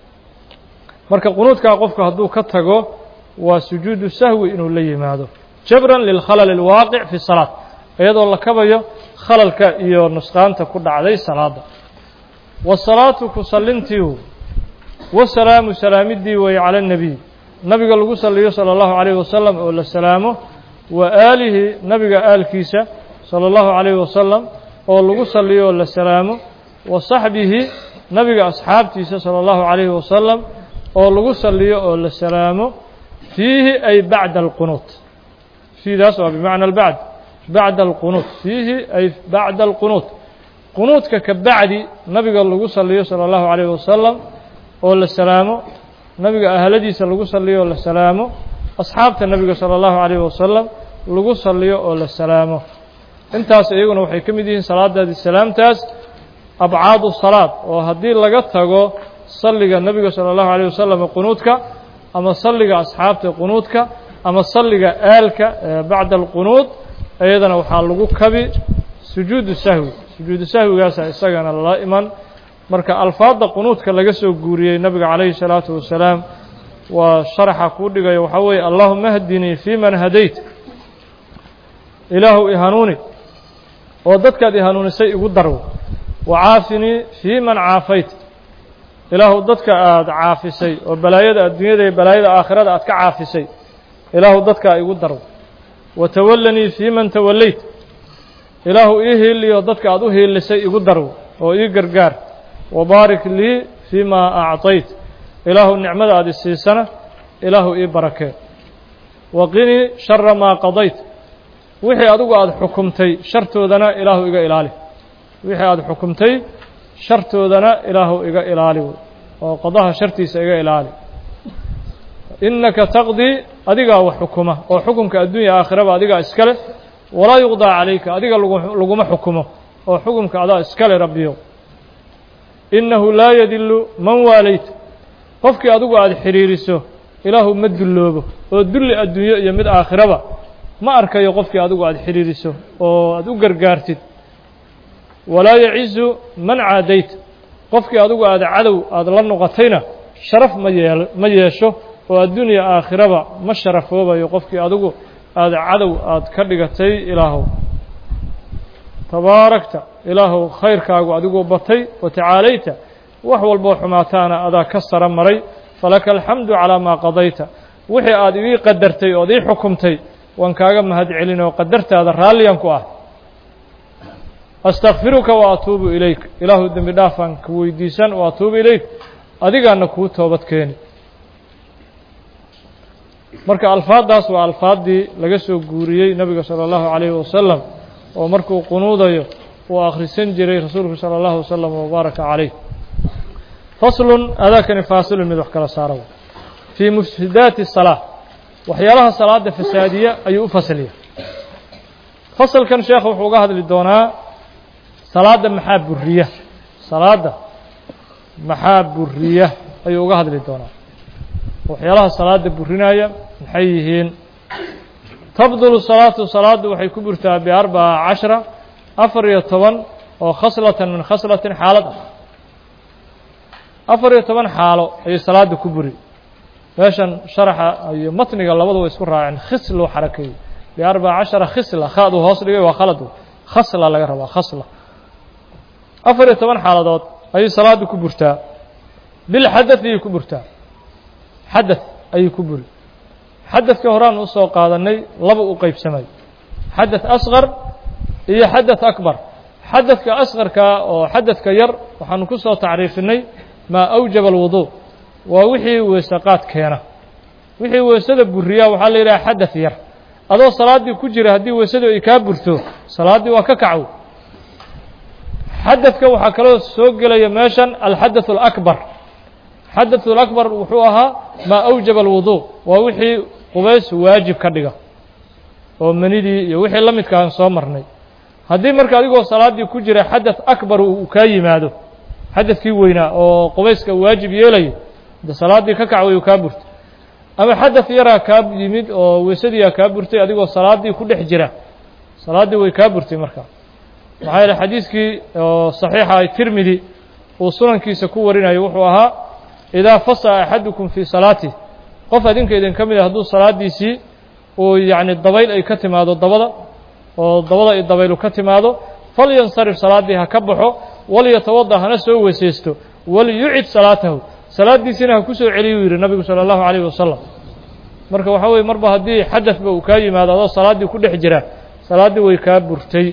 marka qunuudkaa qofku hadduu ka tago waa sujuudu sahwi inuu la yimaado jabran lilkhalal اlwaaqic fi salaat iyadoo la kabayo khalalka iyo nusqaanta ku dhacday salaada wasalaatu ku salintiu wasalaamu salaamidii weeye cala الnebiy nabiga lagu saliyo salى اllahu عalayه wasalam oo la salaamo wa aalihi nabiga aalkiisa salى اllahu عalayه wasalam oo lagu saliyo oo la salaamo wa saxbihi nabiga asxaabtiisa salى اllahu عalayhi wasalam oo lagu saliyo oo la salaamo fiihi ay bacda alqunuut fiidaas waa bimacna albacd bacda alqunuut fiihi ay bacda alqunuut qunuudka ka bacdi nabiga lagu saliyo salى اllahu عalayه wasalam oo la salaamo nabiga ahladiisa lagu saliyo oo la salaamo asxaabta nebiga salى اllahu عalayه wasalam lagu saliyo oo la salaamo intaas iyaguna waxay ka mid yihiin salaadaadii salaamtaas abcaadu salaad oo haddii laga tago salliga nebiga salى اllahu عalيه wasalam qunuudka ama salliga asxaabta qunuudka ama salliga aalka bacda alqunuud iyadana waxaa lagu kabi sujuudu sahwi sujuudu sahwigaasa isagana lala iman marka alfaadda qunuudka laga soo guuriyey nabiga calayhi الsalaatu wasalaam waa sharaxa kuu dhigayo waxaa weeye allahuma hdinii fii man hadayt ilaahu ihanuuni oo dadkaad ihanuunisay igu darwo wacaafinii fii man caafayt ilaahu dadka aada caafisay oo balaayada adduunyada iyo balaayada aakhirada aad ka caafisay ilaahu dadkaa igu darwo watawallanii fii man tawallayt ilaahu ii hiiliyo dadka aad u hiilisay igu darwo oo ii gargaar wabaarik lii fii ma acطayt ilaahu nicmada aad isiisana ilaahu ii barakee waqinii shara maa qadayt wixii adigu aada xukumtay shartoodana ilaahu iga ilaali wixii aada xukumtay shartoodana ilaahu iga ilaali oo qadaha shartiisa iga ilaali innaka taqdii adigaa wax xukuma oo xukumka adduunya aakhiraba adigaa iska leh walaa yuqdaa calayka adiga laguma xukumo oo xukumka adaa iska leh rabbiyow innahu laa yadillu man waalayta qofkii adigu aada xidhiiriso ilaahu ma dulloobo oo dulli adduunyo iyo mid aakhiraba ma arkayo qofkii adigu aada xidhiiriso oo aada u gargaartid walaa yacizu man caadayta qofkii adigu aada cadow aada la noqotayna sharaf ma yeel ma yeesho oo addunya aakhiraba ma sharafoobayo qofkii adigu aada cadow aada ka dhigatay ilaahow tabaarakta ilaahow khayrkaagu adigoo batay wa tacaalayta wax walboo xumaataana adaa ka sara maray falaka alxamdu calaa maa qadayta wixii aada ii qadartay ood ii xukumtay waan kaaga mahad celin oo qadartaada raalliyan ku ah astakfiruka wa atuubu ilayk ilaahu dembi dhaafaan ka weydiisan wa atuubu ilayk adigaana kuu toobad keeni marka alfaaddaas waa alfaaddii laga soo guuriyey nebiga salى اllahu عalayhi wasalam oo markuu qunuudayo uu akhrisan jiray rasuulku salى اllahu wasalam wabaaraka calayh faslun adaakani faasilun mid wax kala saara fii mufsidaati الsalaa waxyaalaha salaada fasaadiya ayuu u fasliya fasalkan sheekh wuxuu uga hadli doonaa salaadda maxaa buriya salaadda maxaa buriya ayuu uga hadli doonaa waxyaalaha salaada burinaya maxay yihiin tabdulu salaatu salaaddu waxay ku burtaa biarbaca cashra afar iyo toban oo khaslatan min khaslatin xaalad ah afar iyo toban xaalo ayay salaada ku buri meeshan sharaxa iyo matniga labadu way isku raaceen khisluu xarakeeyey biarbaca cashara khisla khaaduu hoos dhigay waa khalad khasla laga rabaa khasla afar iyo toban xaaladood ayay salaada ku burtaa bilxadaث ayay ku burtaa xadaث ayay ku buri xadaثka horaan usoo qaadanay laba u qeybsamay xadaث asqar iyo xadaث akbar xadaثka asqarka oo xadaثka yar waxaanu ku soo tacriifinay maa awjaba اlwuضuء waa wixii weesaqaad keena wixii weesada buriyaa waxaa la yidhaha xadaث yar adoo salaaddii ku jira haddii weesadu ay kaa burto salaaddii waa ka kacwo xadaثka waxaa kaloo soo gelaya meeshan alxadaث الأكbar xadaث الأكbar wuxuu ahaa maa أwjaba الwuضuء waa wixii qubays waajib ka dhiga oo manidii iyo wixii la midkaan soo marnay haddii marka adigoo salaaddii ku jira xadaث akbar uu kaa yimaado xadaثkii weynaa oo qubayska waajib yeelayo de salaaddii ka kac way kaa burtay ama xadaث yaraa kaa yimid oo weysadiiyaa kaa burtay adigoo salaaddii ku dhex jira salaaddii way kaa burtay markaa maxaa yeele xadiiskii oo saxiixa ay tirmidi uu sunankiisa ku warinayo wuxuu ahaa idaa fasa'a axadukum fii salaatih qof adinka idin ka mid a hadduu salaaddiisii uu yacni dabayl ay ka timaado dabada oo dabada ay dabaylu ka timaado falyansarif salaaddii ha ka baxo walyatawada hana soo weysaysto waliyucid salaatahu salaaddiisina ha ku soo celiyuu yidhi nabigu salى اllahu عalayh wasalam marka waxaa weye marba haddii xadaثba uu kaa yimaado adoo salaaddii ku dhex jira salaaddii way kaa burtay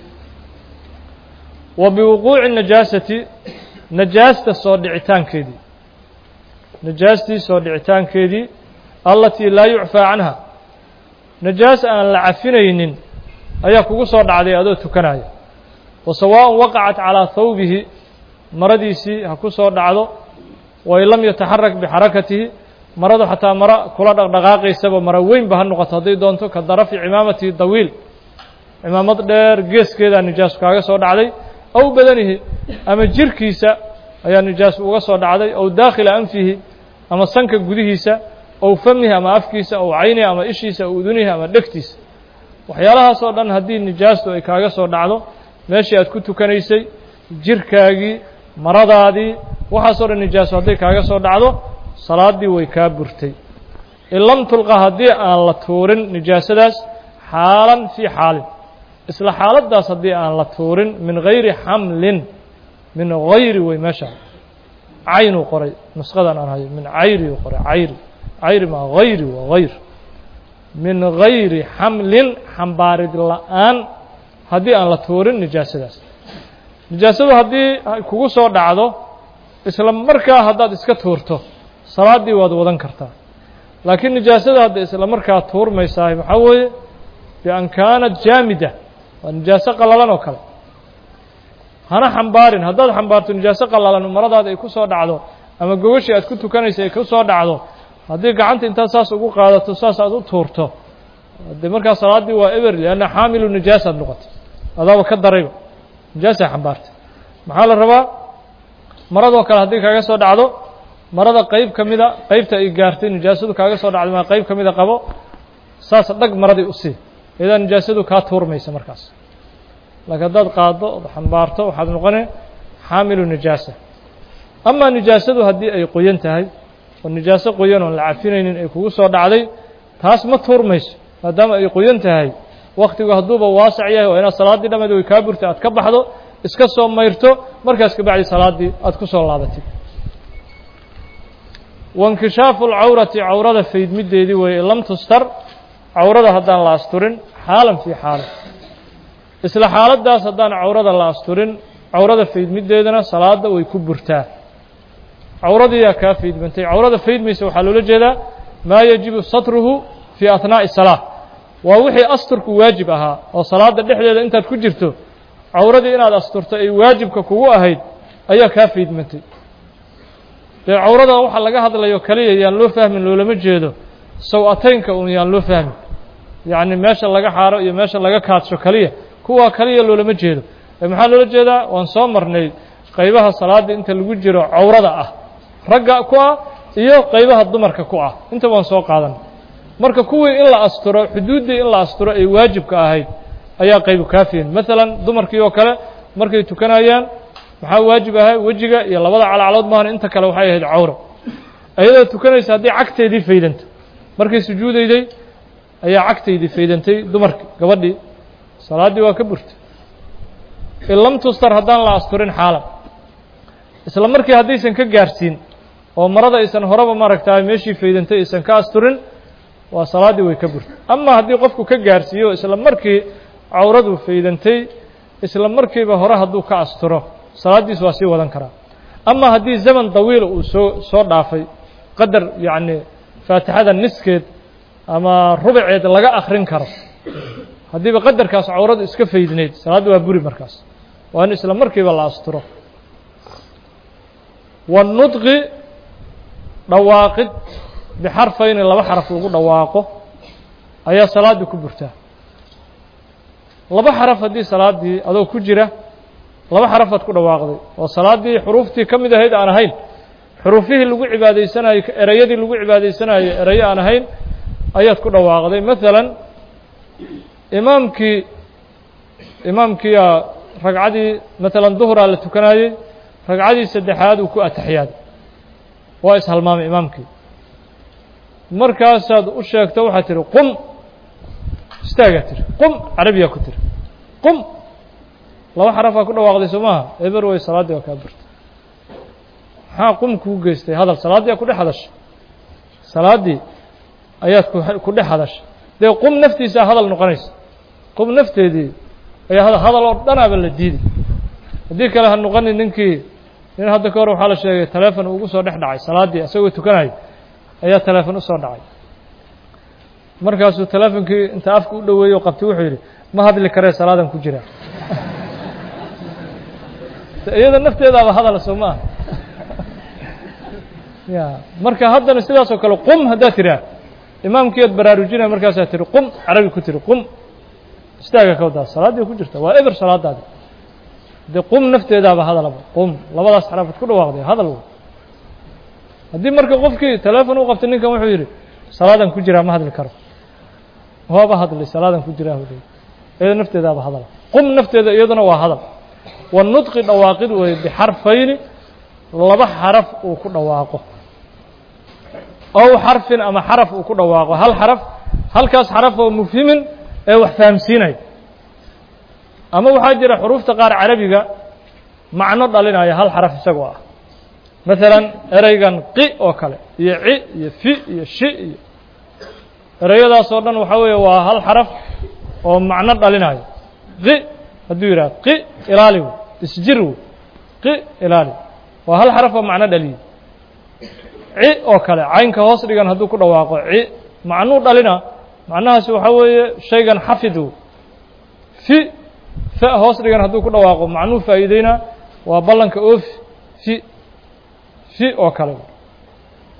wa biwuquuci najaasati najaasta soo dhicitaankeedii najaastii soo dhicitaankeedii allatii laa yucfaa canha najaas aan la cafinaynin ayaa kugu soo dhacday adoo tukanaya wa sawaaءun waqacat calىa hawbihi maradiisii ha ku soo dhacdo wain lam yataxarak bixarakatihi maradu xataa maro kula dhaqdhaqaaqaysaba maro weynba ha noqoto hadday doonto ka darafi cimaamatihi dawiil cimaamad dheer geeskeedaa nijaasu kaaga soo dhacday aw badanihi ama jirkiisa ayaa nijaasu uga soo dhacday aw daakhila anfihi ama sanka gudihiisa aw famihi ama afkiisa aw caynihi ama ishiisa aw udunihi ama dhegtiisa waxyaalahaasoo dhan haddii nijaastu ay kaaga soo dhacdo meeshii aad ku tukanaysay jirkaagii maradaadii waxaasoo dhan nijaaso hadday kaaga soo dhacdo salaaddii way kaa burtay in lam tulqa haddii aan la tuurin nijaasadaas xaalan fii xaalin isla xaaladdaas haddii aan la tuurin min gayri xamlin min hayri wey meesha caynuu qoray nusqadan aan hayo min cayri uu qoray cayri cayri maa hayri waa hayr min gayri xamlin xambaarid la'aan haddii aan la tuurin nijaasadaas nijaasadu haddii kugu soo dhacdo isla markaa haddaad iska tuurto salaaddii waad wadan kartaa laakiin nijaasada hadda isla markaa tuurmaysahay maxaa weeye bian kaanat jaamida waa nijaaso qallalan oo kale hana xambaarin haddaad xambaarto nijaaso qallalan maradaada ay ku soo dhacdo ama gogashii aad ku tukanaysa ay ku soo dhacdo haddii gacanta intaad saas ugu qaadato saas aad u tuurto de markaa salaaddii waa eber lianna xaamilu nijaasaad noqotay adaaba ka darayba nijaasay xambaartay maxaa la rabaa maradoo kale haddii kaaga soo dhacdo marada qeyb ka mida qeybta ay gaartay nijaasadu kaaga soo dhacday maa qeyb ka mida qabo saas dhag maradii u sii iyadaa nijaasadu kaa tuurmaysa markaas laakiin haddaad qaaddo ood xambaarto waxaad noqone xaamilu nijaasa amaa nijaasadu haddii ay qoyan tahay oo nijaaso qoyan oon la cafinaynin ay kugu soo dhacday taas ma tuurmayso maadaama ay qoyan tahay waktigu hadduuba waasac yahay oo inaad salaaddii dhammeed way kaa burtay aad ka baxdo iska soo mayrto markaas kabacdi salaaddii aad ku soo laabatid wainkishaafu lcawrati cawrada faydmideedii weeye lam tustar cawrada haddaan la asturin xaalan fii xaalin isla xaaladdaas haddaan cawrada la asturin cawrada faydmideedana salaada way ku burtaa cawradiiyaa kaa faydmantay cawrada faydmaysa waxaa loola jeedaa maa yajibu satruhu fii ahnaa'i salaa waa wixii asturku waajib ahaa oo salaada dhexdeeda intaad ku jirto cawradii inaad asturto ay waajibka kugu ahayd ayaa kaa faydmantay dee cawrada waxa laga hadlayo kaliya yaan loo fahmin loolama jeedo saw-ataynka un yaan loo fahmin yacni meesha laga xaaro iyo meesha laga kaadsho kaliya kuwaa kaliya loolama jeedo ee maxaa loola jeedaa waan soo marnay qaybaha salaada inta lagu jiro cawrada ah ragga ku ah iyo qaybaha dumarka ku ah inta waan soo qaadan marka kuwii in la asturo xuduuddii in la asturo ay waajibka ahayd ayaa qaybu kaafiyin maalan dumarkii oo kale markay tukanayaan maxaa waajib ahay wejiga iyo labada calacalood maahan inta kale waxay ahayd cawro ayadoo tukanaysa haddii cagteedii faydanto markay sujuudayday ayaa cagtaydii faydantay dumarkii gabadhii salaaddii waa ka burtay in lam tustar haddaan la asturin xaalan isla markii haddaysan ka gaarsiin oo marada aysan horeba maaragtaa meeshii faydantay aysan ka asturin waa salaaddii way ka burtay ama haddii qofku ka gaarsiiyo isla markii cawradu faydantay isla markiiba hore hadduu ka asturo salaaddiis waa sii wadan karaa ama haddii zaman dawiila uu soo soo dhaafay qadar yacni faatixada niskeed ama rubaceed laga akrin karo haddiiba qadarkaas cawradu iska faydneyd salaadda waa buri markaas waa in isla markiiba la asturo waannudqi dhawaaqid bixarfayni laba xaraf lagu dhawaaqo ayaa salaaddii ku burtaa laba xaraf haddii salaaddii adoo ku jira laba xarafaad ku dhawaaqday oo salaaddii xuruuftii ka mid ahayd aan ahayn xuruufihii lagu cibaadaysanayo ereyadii lagu cibaadaysanayo erayo aan ahayn ayaad ku dhawaaqday maalan imaamkii imaamkiiyaa ragcadii maalan duhuraa la tukanayey ragcadii saddexaad uu ku ataxiyaaday waa ishalmaamay imaamkii markaasaad u sheegto waxaad tihi qum istaagaa tiri qum carabiyaa ku tiri qum laba xarafaa ku dhawaaqday soo maaha eber way salaaddii waa kaa burtay maxaa qum kuu geystay hadal salaaddii aa ku dhex hadashay salaaddii ayaad ku dhex hadashay dee qum naftiisaa hadal noqonaysa qum nafteedii ayaa hadal hadal oo dhanaaba la diiday haddii kale ha noqonin ninkii nin hadda ka hor waxaa la sheegay taleefon ugu soo dhex dhacay salaaddii isagoo tukanayo ayaa taleefon usoo dhacay markaasuu taleefonkii inta afka u dhoweeyey oo qabtay wuxuu yidhi ma hadli karee salaadan ku jiraa iyada nafteedaaba hadal soo maaha ya marka haddana sidaas oo kale qum haddaad tiraa imaamkii ad baraarujinaya markaasaa tihi qum carabi ku tiri qum istaaga ka wadaa salaaddii ku jirta waa eber salaadaadi dee qum nafteedaaba hadalaba qum labadaas xaraafad ku dhawaaqday hadal haddii marka qofkii taleefon u qabtay ninkan wuxuu yidhi salaadan ku jiraa ma hadli karo waaba hadlay salaadan ku jiraa hu iyada nafteedaaba hadal qum nafteeda iyaduna waa hadal wanudqi dhawaaqid weeye bixarfayni laba xaraf uu ku dhawaaqo ow xarfin ama xaraf uu ku dhawaaqo hal xaraf halkaas xaraf oo mufhimin ee wax fahamsiinaya ama waxaa jira xuruufta qaar carabiga macno dhalinaya hal xaraf isagoo ah maalan ereygan qi oo kale iyo ci iyo fi iyo shi iyo ereyadaas oo dhan waxaa weeye waa hal xaraf oo macno dhalinayo qi hadduu yidhaha qi ilaali wey isjir wey qi ilaali waa hal xaraf oo macno dhaliye ci oo kale caynka hoos dhigan hadduu ku dhawaaqo ci macnuu dhalina macnahaasi waxaa weeye shaygan xafid wey fi fa hoos dhigan hadduu ku dhawaaqo macnuu faa'iideynaa waa ballanka oofi fi fi oo kale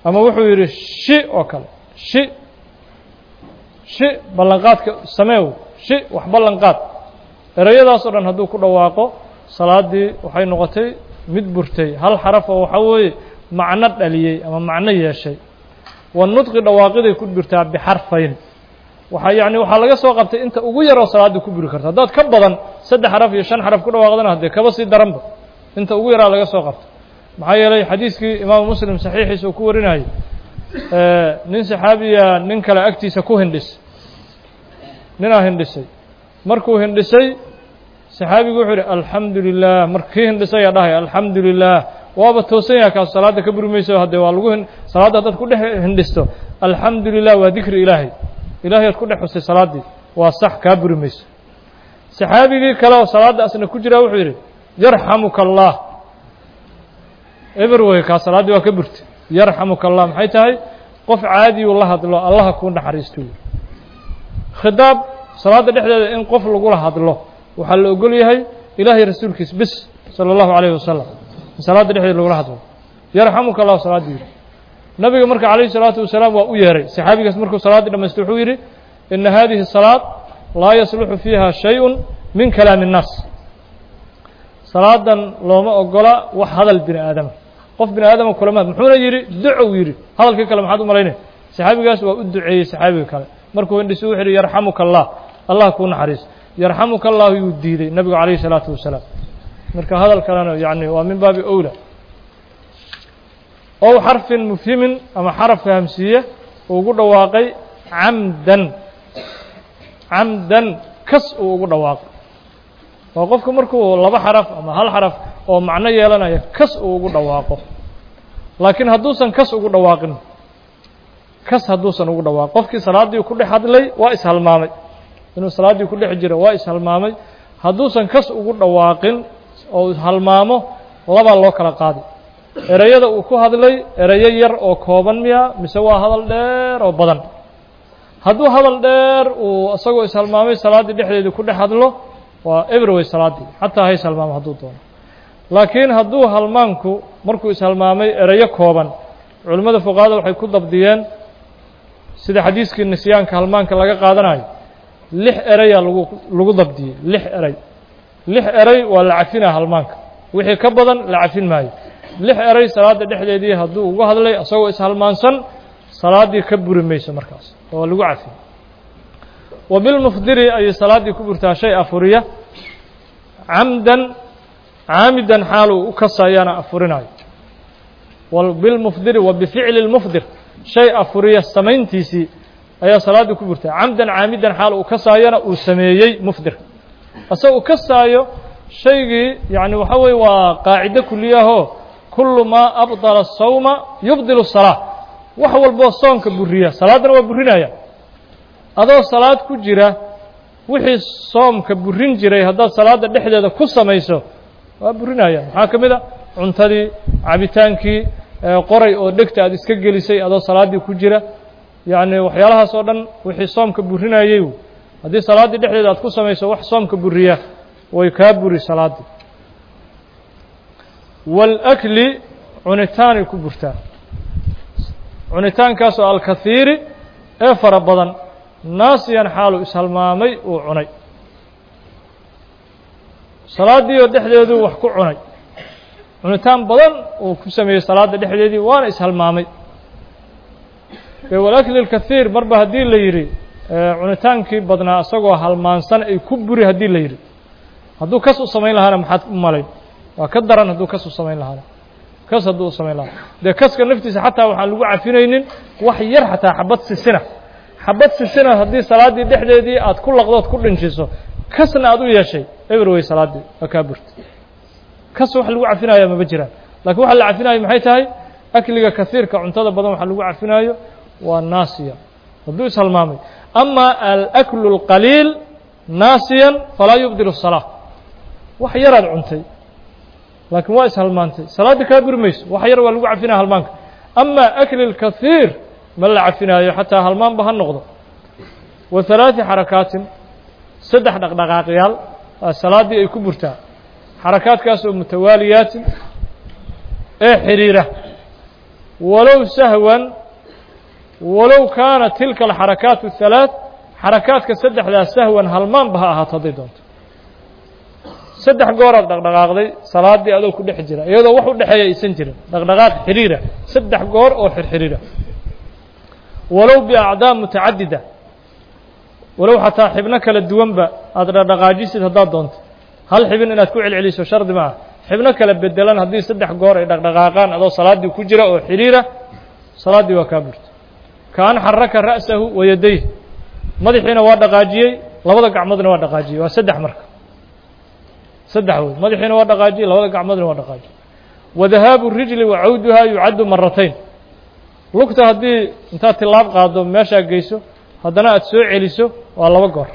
ama wuxuu yidhi shi oo kale shi shi ballanqaadka sameew shi wax ballanqaad ereyadaas oo dhan hadduu ku dhawaaqo salaaddii waxay noqotay mid burtay hal xaraf oo waxaa weeye macno dhaliyey ama macno yeeshay wanudqi dhawaaqiday ku burtaa bixarfayn waxaa yacni waxaa laga soo qabtay inta ugu yaroo salaaddii ku buri karta haddaad ka badan saddex xaraf iyo shan xaraf ku dhawaaqdana haddee kaba sii daranba inta ugu yaraa laga soo qabtay maxaa yeelay xadiiskii imaamu muslim saxiixiisa uu ku warinayay nin saxaabiya nin kale agtiisa ku hindhis ninaa hindhisay markuu hindhisay saxaabigu wuxuu yidhi alxamdu lilah markii hindhisayaa dhahaya alxamdu lilah waaba toosan yaha kaas salaadda ka buri mayso haddee waa lagu salaadda haddaad ku dhex hindhisto alxamdu lilah waa dikri ilaahay ilahay aad ku dhex xusay salaaddii waa sax kaa buri mayso saxaabigii kale oo salaadda asna ku jiraa wuxuu yidhi yarxamuka allah eber wey kaa salaaddii waa ka burtay yarxamuka allah maxay tahay qof caadiyuu la hadlo allaha kuu naxariisto khidaab salaadda dhexdeeda in qof lagula hadlo waxaa la ogol yahay ilaahay rasuulkiis bis salى اllahu عalayه wasalam in salaadda dhexdeeda lagula hadlo yarxamuka allah salaaddii yidhi nabiga marka calayhi الsalaatu wasalaam waa u yeeray saxaabigaas markuu salaaddii dhamaystay wuxuu yidhi ina hadihi salaad laa yasluxu fiiha shayءu min kalaami الnaas salaadan looma ogola wax hadal bini aadama qof bini aadama kulamaad muxuuna yidhi ducow yidhi hadalkii kale maxaad u malaynay saxaabigaas waa u duceeyey saxaabiga kale markuu hindhisu wuxu yidhi yarxamuka allah allah kuu naxariis yarxamuka allahu yuu diiday nabigu calayhi الsalaatu wasalaam marka hadal kalena yani waa min baabi owla ow xarfin mufhimin ama xaraf fahamsiiye uu ugu dhawaaqay camdan camdan kas uu ugu dhawaaqay waa qofku markuu laba xaraf ama hal xaraf oo macno yeelanaya kas uu ugu dhawaaqo laakiin hadduusan kas ugu dhawaaqin kas hadduusan ugu dhawaaqin qofkii salaaddii ku dhex hadlay waa ishalmaamay inuu salaaddii ku dhex jiro waa ishalmaamay hadduusan kas ugu dhawaaqin oo halmaamo labaa loo kala qaaday ereyada uu ku hadlay ereyo yar oo kooban miya mise waa hadal dheer oo badan hadduu hadal dheer uu isagoo ishalmaamay salaaddii dhexdeedii ku dhex hadlo waa eberway salaaddii xataa hays halmaamo hadduu doono laakiin hadduu halmaanku markuu ishalmaamay ereyo kooban culimmada fuqahada waxay ku dabdiyeen sida xadiiskii nisyaanka halmaanka laga qaadanayo lix ereyaa lagu lagu dabdiyey lix erey lix erey waa la cafinaa halmaanka wixii ka badan la cafin maayo lix erey salaadda dhexdeedii hadduu ugu hadlay isagoo ishalmaansan salaaddii ka buri mayso markaas waa lagu cafin wa bilmufdiri ayay salaaddii ku burtaa shay afuriya camdan caamidan xaaluu u kasayaana afurinayo bilmufdiri wa bificli lmufdir shay afuriya samayntiisii ayaa salaaddii ku burtaa camdan caamidan xaal uu kasaayana uu sameeyey mufdir asagoo u kasaayo shaygii yani waxa weye waa qaacido kuliyahoo kulu maa abطala الsawma yubdil الsalaa wax walboo soonka buriya salaaddana waa burinaya adoo salaad ku jira wixii soomka burin jiray haddaad salaadda dhexdeeda ku samayso waa burinaya maxaa ka mid a cuntadii cabitaankii qoray oo dhegta aad iska gelisay adoo salaaddii ku jira yacni waxyaalahaas oo dhan wixii soomka burinayey haddii salaaddii dhexdeeda aad ku samayso wax soomka buriya way kaa buri salaaddii wاlakli cunitaanay ku burtaa cunitaankaasoo alkahiiri ee fara badan naasiyan xaalu ishalmaamay uu cunay salaaddiioo dhexdeeduu wax ku cunay cunitaan badan uu ku sameeyey salaadda dhexdeedii waana ishalmaamay e walakli اlkahiir marba haddii la yidhi cunitaankii badnaa isagoo halmaansan ay ku buri haddii la yidhi hadduu kas u samayn lahaana maxaad u malayn waa ka daran hadduu kas u samayn lahaana kas hadduu u samayn lahaa dee kaska naftiisa xataa waxaan lagu cafinaynin wax yar xataa xabad sisina xabad sisina haddii salaaddii dhexdeedii aad ku laqdood ku dhinjiso kasna aad u yeeshay eber wey salaaddii waa kaa burta kas wax lagu cafinaya mama jiraan laakiin waxa la cafinayo maxay tahay akliga kasiirka cuntada badan waxa lagu cafinaayo waa naasiya hadduu ishalmaamay ama alaklu اlqaliil naasiyan falaa yubdil الsalaa wax yaraad cuntay laakiin waa ishalmaantay salaaddii kaa buri mayso wax yar waa lagu cafinaya halmaanka ama akli اlkahiir ma la cafinaayo xataa halmaanba ha noqdo wa halaaثi xarakaatin saddex dhaqdhaqaaqyaal salaaddii ay ku burtaa xarakaadkaas oo mutawaaliyaatin ee xiriira walow sahwan walow kaana tilka alxarakaat الhalaaث xarakaadka saddexdaa sahwan halmaanba ha ahaato hadday doonto saddex gooraad dhaqdhaqaaqday salaaddii adoo ku dhex jira iyadoo wax u dhexeeya aysan jirin dhaqdhaqaaq xiriira saddex goor oo xirxiriira walow biacdaa mutacadida walow xataa xibno kala duwanba aada dhaqdhaqaajisid haddaad doonto hal xibin inaad ku celceliso shardi ma ah xibno kala bedelan haddii saddex goor ay dhaqdhaqaaqaan adoo salaaddii ku jira oo xiriira salaaddii waa kaa burta kaan xaraka ra'sahu wayadayh madaxiina waa dhaqaajiyey labada gacmoodna waa dhaqaajiyey waa saddex marka saddex wey madaxiina waa dhaqaajiyey labada gacmoodna waa dhaqaajiyey wadahaabu rijli wa cawduhaa yucaddu maratayn lugta haddii intaad tilaab qaado meeshaa geyso haddana aada soo celiso waa laba goor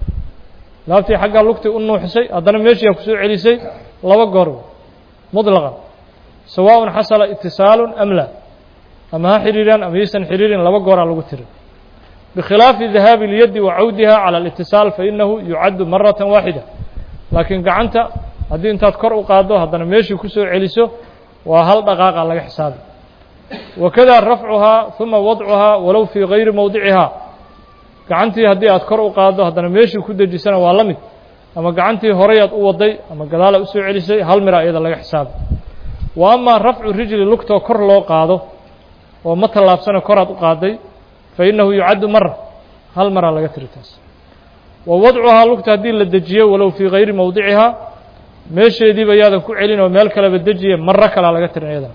laabtii xaggaa lugtii u nuuxisay haddana meeshiiaa ku soo celisay laba goor muطlaqan sawaaءun xasala itisaalu am laa ama ha xiriiraan ama yaysan xiriirin laba gooraa lagu tiri bikhilaafi dahaabi اlyaddi wa cawdiha calى اlاtisaal fainahu yucaddu marata waaxida laakiin gacanta haddii intaad kor u qaaddo haddana meeshii ku soo celiso waa hal dhaqaaqa laga xisaabi wakada rafcuhaa ثuma wadcuhaa walow fii gayri mowdicihaa gacantii haddii aad kor u qaaddo haddana meeshii ku dejisana waa la mid ama gacantii horeyaad u waday ama gadaala u soo celisay hal mira iyada laga xisaabi wa amaa rafcu rijli lugtoo kor loo qaado oo ma tallaabsana koraad u qaaday fa innahu yucaddu mara hal maraa laga tiri taas wa wadcuhaa lugta haddii la dejiyo walow fii gayri mowdicihaa meesheediiba yaadan ku celin oo meel kaleba dejiye maro kalaa laga tirin iyadana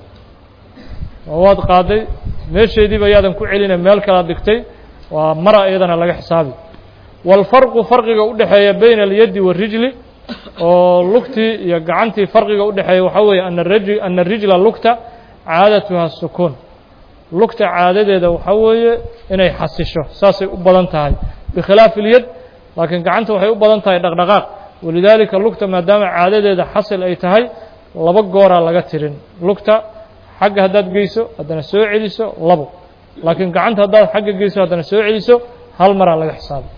oo waad qaaday meesheediiba yaadan ku celine meel kalaad dhigtay waa mara iyadana laga xisaabi wاlfarqu farqiga u dhexeeya bayna اlyaddi waالrijli oo lugtii iyo gacantii farqiga u dhexeeya waxaa weeye ana raj ana rijla lugta caadatuha sukuun lugta caadadeeda waxaa weeye inay xasisho saasay u badan tahay bikhilaafi اlyad laakiin gacanta waxay u badan tahay dhaqdhaqaaq walidaalika lugta maadaama caadadeeda xasil ay tahay laba gooraa laga tirin lugta xagga haddaad geyso haddana soo celiso labo laakiin gacanta haddaad xagga geyso haddana soo celiso hal maraa laga xisaabay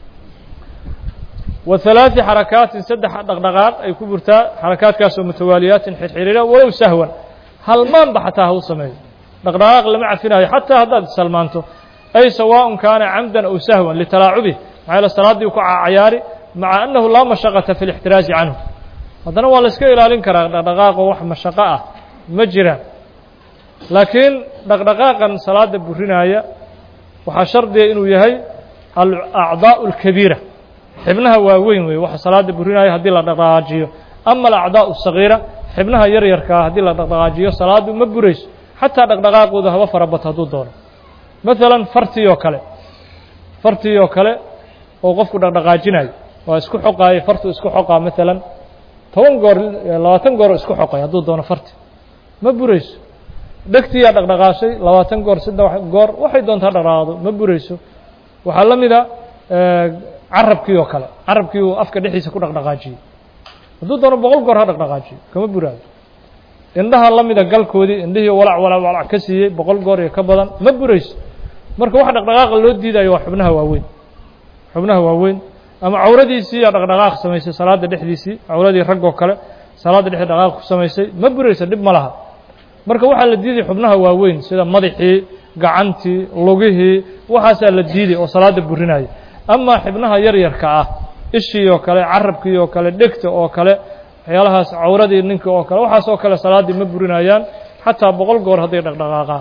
wa halaaثi xarakaatin saddex dhaqdhaqaaq ay ku burtaa xarakaadkaasoo mutawaaliyaatin xirxiriira walow sahwan halmaanba xataa ha u sameeyo dhaqdhaqaaq lama cafinayo xataa haddaad salmaanto ay sawaaءun kaana camdan aw sahwan litalaacubih maxaa yaele salaaddii ku cayaari maca annahu laa mashaqata fi اlاxtiraazi canhu haddana waa la iska ilaalin karaa dhaqdhaqaaqo wax mashaqo ah ma jiraan laakiin dhaqdhaqaaqan salaada burinaaya waxaa shardiga inuu yahay alacdaaء اlkabiira xibnaha waaweyn wey waxa salaada burinaya haddii la dhaqdhaqaajiyo ama alacdaaء الsagiira xibnaha yar yarkaa haddii la dhaqdhaqaajiyo salaadu ma burayso xataa dhaqdhaqaaqooda haba farabato hadduu doono maثala fartii oo kale fartii oo kale oo qofku dhaqdhaqaajinayo waa isku xoqaayo fartu isku xoqaa maalan toban goor labaatan goor isku xoqay hadduu doono farti ma burayso dhegtiyaa dhaqdhaqaashay labaatan goor saddex goor waxay doontaa dhaqdhaqaaqdo ma burayso waxaa la mida carabkii oo kale carabkii uu afka dhexdiisa ku dhaqdhaqaajiyey hadduu doono boqol goor ha dhaqdhaqaajiyo kama buraayo indhaha la mida galkoodii indhihii walac walac walac ka siiyey boqol goor iyo ka badan ma burayso marka wax dhaqdhaqaaqa loo diidayo waa xubnaha waaweyn xubnaha waaweyn ama cawradiisii yaa dhaqdhaqaaq samaysay salaada dhexdiisii cawradii raggoo kale salaadda dhexdii dhaqaaq ku samaysay ma burayso dhib ma laha marka waxaa la diiday xubnaha waaweyn sida madaxii gacantii lugihii waxaasaa la diiday oo salaada burinaya amaa xibnaha yar yarka ah ishii oo kale carabkii oo kale dhegta oo kale waxyaalahaas cawradii ninka oo kale waxaas oo kale salaaddii ma burinayaan xataa boqol goor hadday dhaqdhaqaaqaan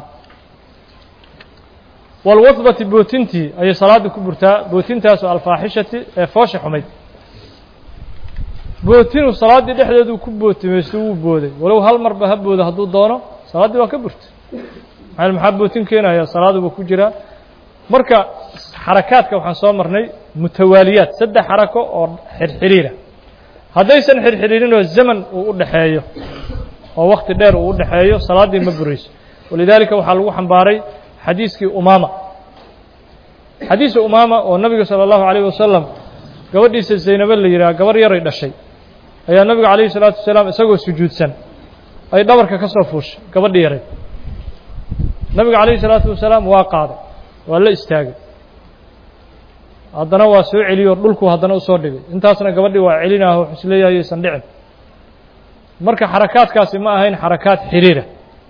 walwadbati bootintii ayay salaaddii ku burtaa bootintaasoo alfaaxishati ee foosha xumayd bootinu salaaddii dhexdeeduu ku bootimaysto wuu booday walow hal marba ha boodo hadduu doono salaaddii waa ka burtay maa maxaa bootin keenaya salaaduba ku jiraa marka xarakaadka waxaan soo marnay mutawaaliyaad saddex xarako oo xirxiriira haddaysan xirxiriirinoo zaman uu u dhexeeyo oo wakti dheer uu u dhexeeyo salaaddii ma burayso walidaalika waxaa lagu xambaaray xadiiskii umaama xadiisa umaama oo nabiga salى اllahu عalيه wasalam gabadhiisa zaynabe la yidhaha gabarh yaray dhashay ayaa nabiga calayhi الsalaatu wasalaam isagoo sujuudsan ay dhabarka ka soo fuushay gabadhi yaray nabiga calayhi الsalaatu wasalaam waa qaaday waa la istaagay haddana waa soo celiyo dhulku haddana usoo dhigay intaasna gabadhii waa celinaaho wuxuu isleeyahay aysan dhicin marka xarakaadkaasi ma ahayn xarakaad xiriira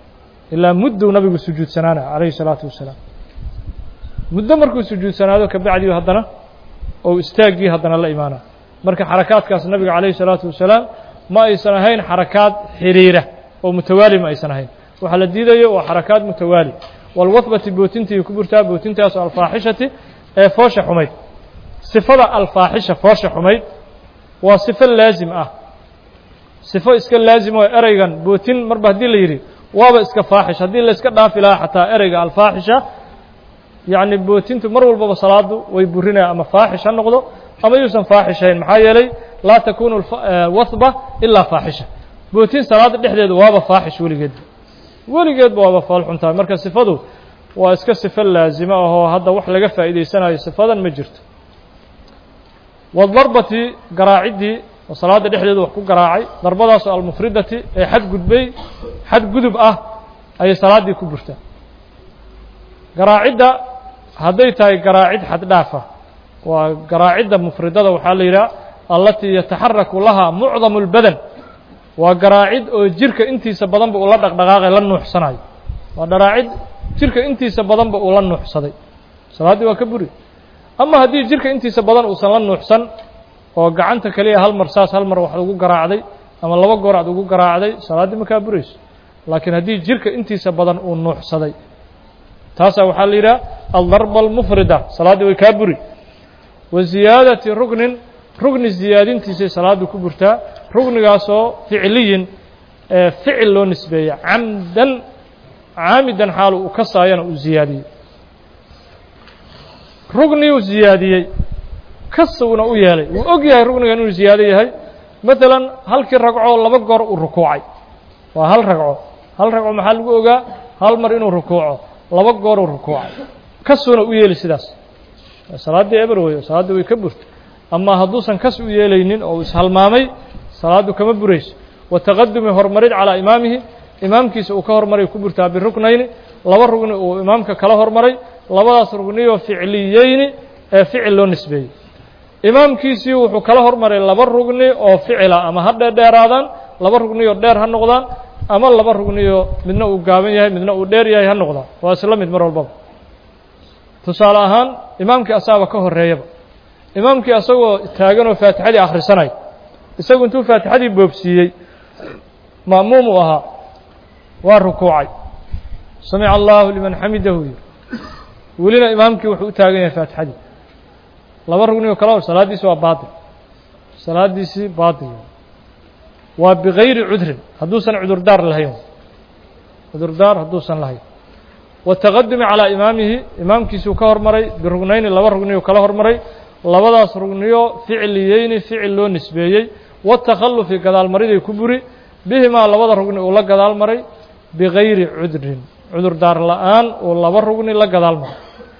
ilaa mudduu nabigu sujuudsanaana calayhi salaatu wasalaam muddo markuu sujuudsanaado kabacdii haddana ou istaaggii haddana la imaana marka xarakaadkaas nabiga calayhi salaatu wasalaam ma aysan ahayn xarakaad xiriira oo mutawaali ma aysan ahayn waxaa la diidayo waa xarakaad mutawaali walwahbati bootintii ku burtaa bootintaas alfaaxishati ee foosha xumayd sifada alfaaxisha foosha xumayd waa sifo laazim ah sifo iska laazim oo ereygan bootin marba haddii la yidhi waaba iska faaxish haddii la iska dhaafi lahaa xataa ereyga alfaaxisha yacni bootintu mar walbaba salaadu way burinaya ama faaxish ha noqdo ama yuusan faaxishayn maxaa yeelay laa takunu wahba ilaa faaxisha bootin salaada dhexdeeda waaba faaxish weligeedba weligeedba waaba fool xun tahay marka sifadu waa iska sifo laazimo ahoo hadda wax laga faa'iidaysanayo sifadan ma jirto wadarbati garaaciddii oo salaada dhexdeeda wax ku garaacay darbadaasoo almufridati ee xadgudbay xad gudub ah ayay salaaddii ku burtaa garaacidda hadday tahay garaacid xad dhaafa waa garaacidda mufridada waxaa la yidhaha allatii yataxaraku lahaa mucdamu اlbadan waa garaacid oo jirka intiisa badanba uu la dhaqdhaqaaqay la nuuxsanayo waa dharaacid jirka intiisa badanba uu la nuuxsaday salaaddii waa ka buri ama haddii jirka intiisa badan uusan la nuuxsan oo gacanta keliya hal mar saas hal mar wax ugu garaacday ama laba goor aad ugu garaacday salaaddii ma kaa burayso laakiin haddii jirka intiisa badan uu nuuxsaday taasaa waxaa la yidhaha aldarba almufrida salaaddii way kaa buri wa ziyaadati rugnin rugni ziyaadintiisay salaaddu ku burtaa rugnigaasoo ficliyin ee ficil loo nisbeeya camdan caamidan xaalu uu kasaayana uu ziyaadiyey rugniyuu ziyaadiyey kasugna u yeelay wuu og yahay rugnigan inuu ziyaado yahay maalan halkii ragcoo laba goor uu rukuucay waa hal ragco hal ragco maxaa lagu ogaa hal mar inuu rukuuco laba gooruu rukuucay kasuna u yeeli sidaas salaaddii eber weyo salaaddii way ka burta ama hadduusan kas u yeelaynin oo ishalmaamay salaaddu kama burayso wa taqadumi horumarid calaa imaamihi imaamkiisa uu ka hormaray ku burtaa biruknayni laba rugni uu imaamka kala hormaray labadaas rugniyoo ficliyeyni ee ficil loo nisbeeyey imaamkiisii wuxuu kala hormaray laba rugni oo ficila ama ha dheerdheeraadaan laba rugniyoo dheer ha noqdaan ama laba rugniyoo midna uu gaaban yahay midna uu dheer yahay ha noqdaan waa isla mid mar walbaba tusaale ahaan imaamkii asaaba ka horreeyaba imaamkii asagoo taaganoo faatixadii akhrisanay isagu intuu faatixadii boobsiiyey ma'muum uu ahaa waa rukuucay samica allahu liman xamidahu yiri welina imaamkii wuxuu u taagan yahay faatixadii laba rugni oo kale hor salaaddiisi waa baatil salaaddiisii baatil waa bigayri cudrin hadduusan cudurdaar lahayn cudurdaar hadduusan lahayn wataqadumi calaa imaamihi imaamkiisuu ka hormaray birugnayni laba rugniyuu kala hormaray labadaas rugniyo ficliyeyni ficil loo nisbeeyey watakhalufi gadaalmariday ku buri bihimaa labada rugni uu la gadaal maray bigayri cudrin cudurdaar la'aan uu laba rugni la gadaal maray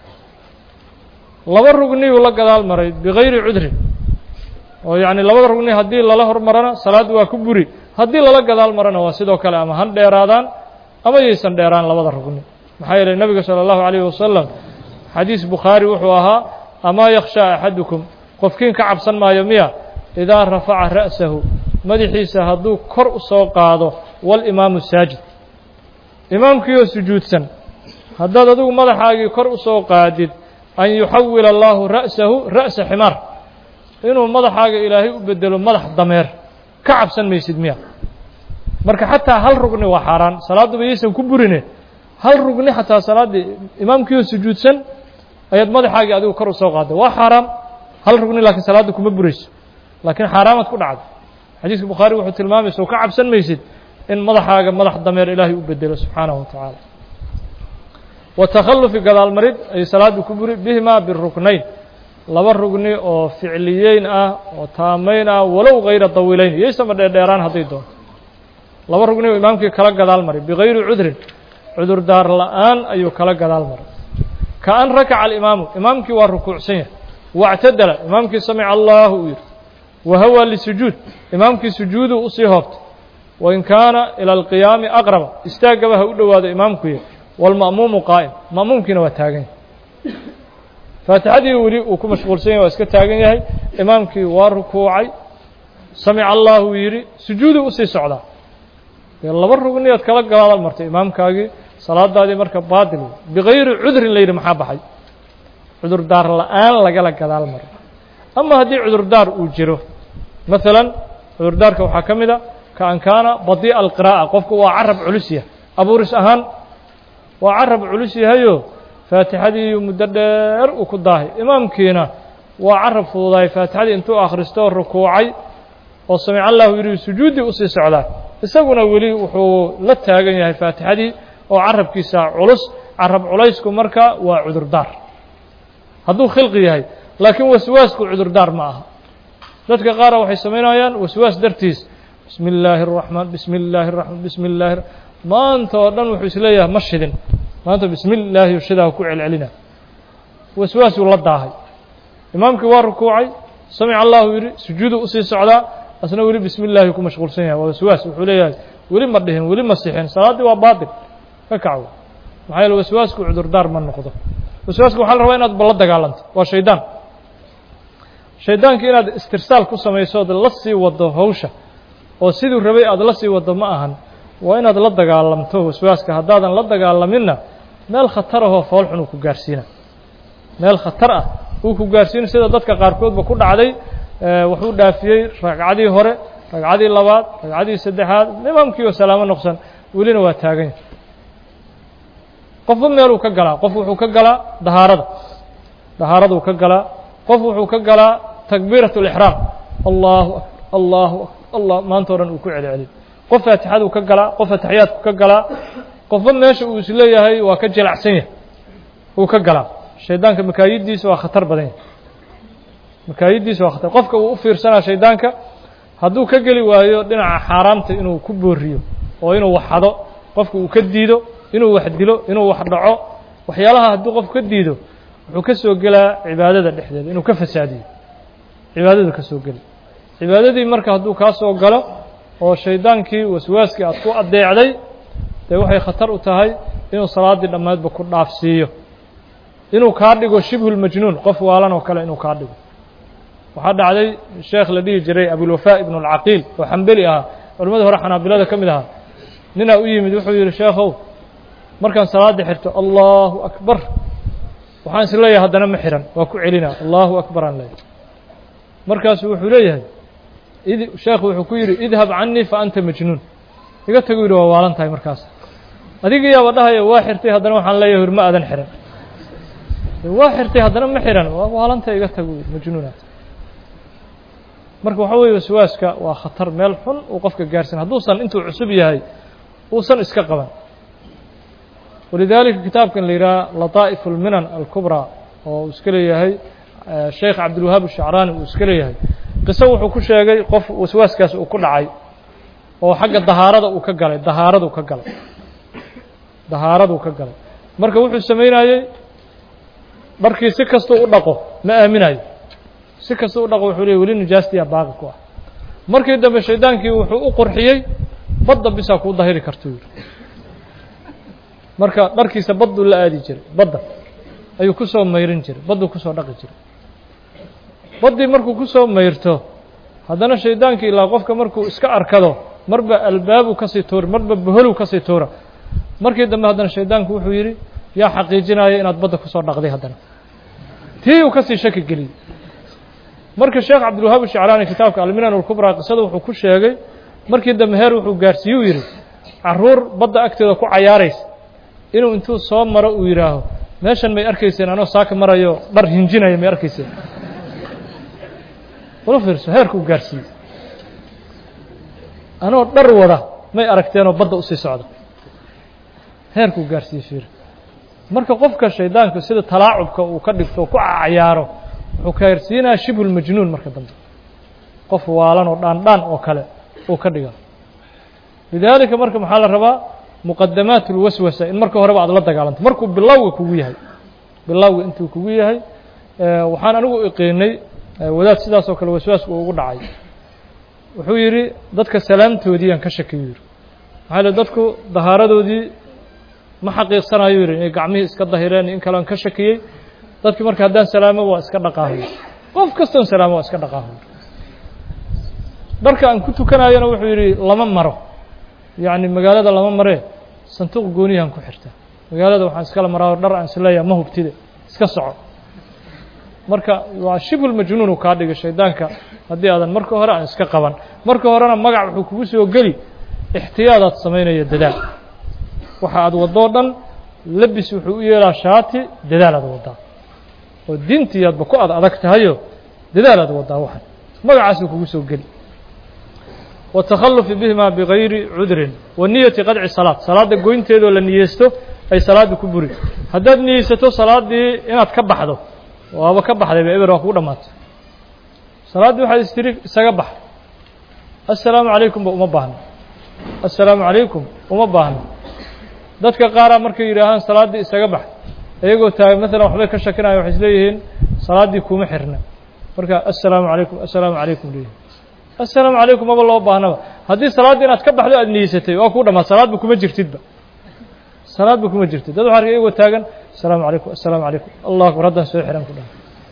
laba rugniyuu la gadaal maray bigayri cudrin oo yacni labada rugni haddii lala hormarana salaad waa ku buri haddii lala gadaal marana waa sidoo kale ama han dheeraadaan ama yaysan dheeraan labada rugni maxaa yeelay nebiga salى اllahu عalayh wasalam xadiis bukhaari wuxuu ahaa amaa yakhshaa axadukum qofkiin ka cabsan maayo miya idaa rafaca ra'sahu madaxiisa hadduu kor u soo qaado walimaamu saajid imaamkiioo sujuudsan haddaad adigu madaxaagii kor u soo qaadid an yuxawila allaahu ra'sahu ra'sa ximaar inuu madaxaaga ilaahay u bedelo madax dameer ka cabsan maysid miya marka xataa hal rugni waa xaaraan salaadduba yaysan ku burine hal rugni xataa salaaddii imaamkiioo sujuudsan ayaad madaxaagii adigu kor u soo qaadda waa xaaraam hal rugni laakiin salaadda kuma burayso laakiin xaaraamaad ku dhacda xadiiska bukhaari wuxuu tilmaamaysa oo ka cabsan maysid in madaxaaga madax dameer ilaahay u bedelo subxaanahu wa tacaala wa takhalufi gadaalmarid ay salaaddu ku buri bihimaa biruknayn laba rugni oo ficliyeyn ah oo taamayn ah walow hayra dawiilayn iyoysama dheerdheeraan hadday doonto laba rugni oo imaamkii kala gadaal maray bigayri cudrin cudurdaar la'aan ayuu kala gadaal maray ka an rakaca alimaamu imaamkii waa rukuucsan yahay wactadala imaamkii samica allaahu uu yidhi wa hawaa lisujuud imaamkii sujuuduu usii hoobtay wain kaana ila alqiyaami aqraba istaaggaba ha u dhowaado imaamkuya waalma'muumu qaa'im ma'muumkiina waa taagan yahay faatixadii weli uu ku mashquulsan yahay waa iska taagan yahay imaamkii waa rukuucay samica allaahu yidhi sujuuduu usii socdaa dee laba rugniyaad kala gadaal martay imaamkaagii salaadaadii marka baatil wey bikayri cudrin la yidhi maxaa baxay cudurdaar la-aan lagala gadaal maro ama haddii cudurdaar uu jiro maalan cudurdaarka waxaa ka mid a ka an kaana badii'a alqiraa'a qofku waa carab culus yahay abuuris ahaan waa carab culus yahayo faatixadii muddo dheer uu ku daahay imaamkiina waa carab fududahay faatixadii intuu akhristo rukuucay oo samic allahu yidhi sujuuddii usii socdaa isaguna weli wuxuu la taagan yahay faatixadii oo carabkiisa culus carab culaysku marka waa cudurdaar hadduu khilqi yahay laakiin waswaasku cudurdaar ma aha dadka qaara waxay samaynayaan waswaas dartiis bismi illaahi الraxmaan bismi illaahi الraxmaan bismi illaahi maanta oo dhan wuxuu isleeyahay ma shidin maanta bismi illaahi shidaa ku celcelina waswaasuu la daahay imaamkii waa rukuucay samic allahu yidhi sujuudu usii socdaa asna weli bismi illaahi ku mashquulsan yahay waa waswaas wuxuu leeyahay weli ma dhihin weli ma sixin salaaddii waa baatil ka kacwo maxaa yeele waswaasku cudurdaar ma noqdo waswaaska waxaa la rabaa inaad balla dagaalanto waa shaydaan shaydaankii inaad istirsaal ku samayso ood la sii wado hawsha oo siduu rabay aada la sii wado ma ahan waa inaad la dagaalamto waswaaska haddaadan la dagaalaminna meel khatar ahoo foolxun uu ku gaarsiina meel khatar ah uu ku gaarsiina sida dadka qaarkoodba ku dhacday wuxuu dhaafiyey ragcadii hore ragcadii labaad ragcadii saddexaad imaamkii oo salaamo noqsan welina waa taagan yahay qofba meeluu ka galaa qof wuxuu ka galaa dahaarada dahaaraduu ka galaa qof wuxuu ka galaa takbiirat اlixraam allahu akbar allahu akbar allah maanta o dhan uu ku celcelin qof faatixaduu ka galaa qof ataxiyaadku ka galaa qofba meesha uu isleeyahay waa ka jilacsan yahay uu ka galaa shaydaanka makaayiddiisa waa khatar badan yahay makaayiddiisa waa khatar qofka uu u fiirsanaa shaydaanka hadduu ka geli waayo dhinaca xaaraamta inuu ku booriyo oo inuu wax xado qofka uu ka diido inuu wax dilo inuu wax dhaco waxyaalaha hadduu qofku ka diido wuxuu ka soo gelaa cibaadada dhexdeeda inuu ka fasaadiyo cibaadadu ka soo geli cibaadadii marka hadduu kaa soo galo oo shaydaankii waswaaskii aad ku addeecday dee waxay khatar u tahay inuu salaaddii dhammaydba ku dhaafsiiyo inuu kaa dhigo shibhulmajnuun qof waalan oo kale inuu kaa dhigo waxaa dhacday sheekh la dhihi jiray abulwafaa ibnu alcaqiil oo xambeli ahaa culimmada hore xanaabilada ka mid ahaa ninaa u yimid wuxuu yidhi sheekhow markaan salaadda xirto allahu akbar waxaan is leeyahay haddana ma xihan waa ku celina allahu akbar aan leeyahay markaasuu wuxuu leeyahay id sheekhu wuxuu ku yidhi idhab canii fa anta majnuun iga tagu yidhi waa waalan tahay markaas adiga yaaba dhahaya waa xirtay haddana waxaan leeyahay hur ma aadan xihan waa xirtay haddana ma xihan waa waalantahay iga tagu yidhi majnuunaad marka waxaa weeye waswaaska waa khatar meel xun uu qofka gaarsan hadduusan intuu cusub yahay uusan iska qaban walidaalika kitaabkan la yidhaha lataa'ifu اlminan alkubraa oo uu iska leeyahay sheekh cabdilwahaab ashacraani uu iska leeyahay qiso wuxuu ku sheegay qof waswaaskaas uu ku dhacay oo xagga dahaarada uu ka galay dahaaradu ka galay dahaaraduu ka galay marka wuxuu samaynayey dharkii si kastuu u dhaqo ma aaminayo si kastuu u dhaqo wuxuu leey weli nijaastiya baaqi ku ah markii dambe shaydaankii wuxuu u qurxiyey badda bisaa kuu dahiri kartuu yidhi marka dharkiisa badduu la aadi jiray badda ayuu ku soo mayrin jiray badduu kusoo dhaqi jiray baddii markuu ku soo mayrto haddana shaydaankii ilaa qofka markuu iska arkado marba albaabuu kasii tuura marba boholuu kasii tuura markii dambe haddana shaydaanku wuxuu yidhi yaa xaqiijinaya inaad badda kusoo dhaqday haddana tii uu kasii shaki geliyey marka sheekh cabdilwahaab shacraani kitaabka alminan alkubraa qisada wuxuu ku sheegay markii dambe heer wuxuu gaarsiiye u yidhi caruur badda agteeda ku cayaaraysa inuu intuu soo maro uu yidhaaho meeshan may arkayseen anoo saaka marayo dhar hinjinaya may arkayseen ula fiirso heerku uu gaarsiiyey anoo dhar wada may aragteenoo badda usii socda heerkuu gaarsiiyey fiir marka qofka shaydaanku sida talaacubka uu ka dhigto oo ku cayaaro wuxuu gaarsiinaya shibhulmajnuun marka dambe qof waalan oo dhaandhaan oo kale uu ka dhiga lidaalika marka maxaa la rabaa muqadamaat اlwaswasa in marka horeba aad la dagaalanto markuu bilowga kugu yahay bilowga intuu kugu yahay waxaan anigu iqiinay wadaad sidaas oo kale waswaasku uu ugu dhacay wuxuu yidhi dadka salaamtoodii aan ka shakiyo yidhi maxaa le dadku dahaaradoodii ma xaqiiqsanayo yidhi inay gacmihii iska dahireen in kale aan ka shakiyey dadki marka haddaan salaamo waa iska dhaqaahoy qof kastoon salaamo waa iska dhaqaahoy dharka aan ku tukanayona wuxuu yidhi lama maro yacni magaalada lama maree sanduuq gooniyahan ku xirtaa magaalada waxaan iskala maraa dhar aan isleeyaha ma hubtide iska soco marka waa shibul majnuun uu kaa dhigay shaydaanka haddii aadan marka hore aan iska qaban marka horena magac wuxuu kugu soo geli ixtiyaadaad samaynaya dadaal waxa aad waddoo dhan labis wuxuu u yeelaa shaati dadaalaad waddaa oo diintiiyaadba ku ad adag tahayo dadaalaad waddaa waxan magacaasuu kugu soo geli watakhalufi bihima bigayri cudrin wa niyati qadci salaad salaadda goynteedoo la niyeysto ay salaadda ku buri haddaad niyeysato salaaddii inaad ka baxdo waaba ka baxdayba eber waa kugu dhammaatay salaaddii waxaad istiri isaga bax assalaamu calaykumba uma baahno assalaamu calaykum uma baahno dadka qaaraa markay yidhaahaan salaaddii isaga bax iyagoo taagay maalan waxbay ka shakinaya waxay isleeyihiin salaaddii kuma xirna marka assalaamu calaykum assalaamu calaykum leeyihin assalaamu calaykum maba loo baahnaba haddii salaaddii inaad ka baxdo aad niyeysatay waa kuu dhammaad salaadba kuma jirtidba salaadba kuma jirtid dad waxa arkay iyagoo taagan assalaamu calaykum assalaamu calaykum allah akbar haddaan soo xihan ku dhaha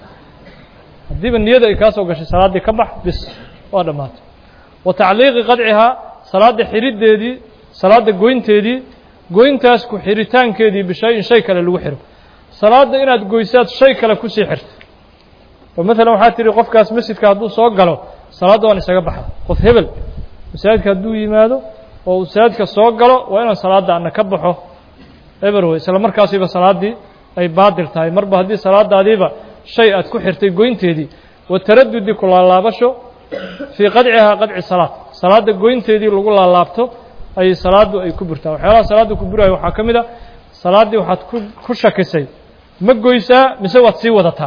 haddiiba niyada ay kaa soo gashay salaaddii ka bax bis waa dhammaatay wa tacliiqi qadcihaa salaadda xidhiddeedii salaadda goynteedii goyntaas ku xiritaankeedii bishay-in shay kale lagu xiro salaadda inaad goysaad shay kale kusii xirto oo maalan waxaa tihi qofkaas masjidka hadduu soo galo salaadda waan isaga baxa qof hebel masaajidka hadduu yimaado oo masaajidka soo galo waa inaan salaadda ana ka baxo eber wey isla markaasiba salaaddii ay baadil tahay marba haddii salaadaadiiba shay aad ku xirtay goynteedii wa taradudi ku laalaabasho fii qadcihaa qadci salaad salaadda goynteedii lagu laalaabto ayay salaaddu ay ku burtaa waxyaalaha salaadda ku buraayo waxaa ka mid a salaaddii waxaad ku ku shakisay ma goysaa mise waad sii wadataa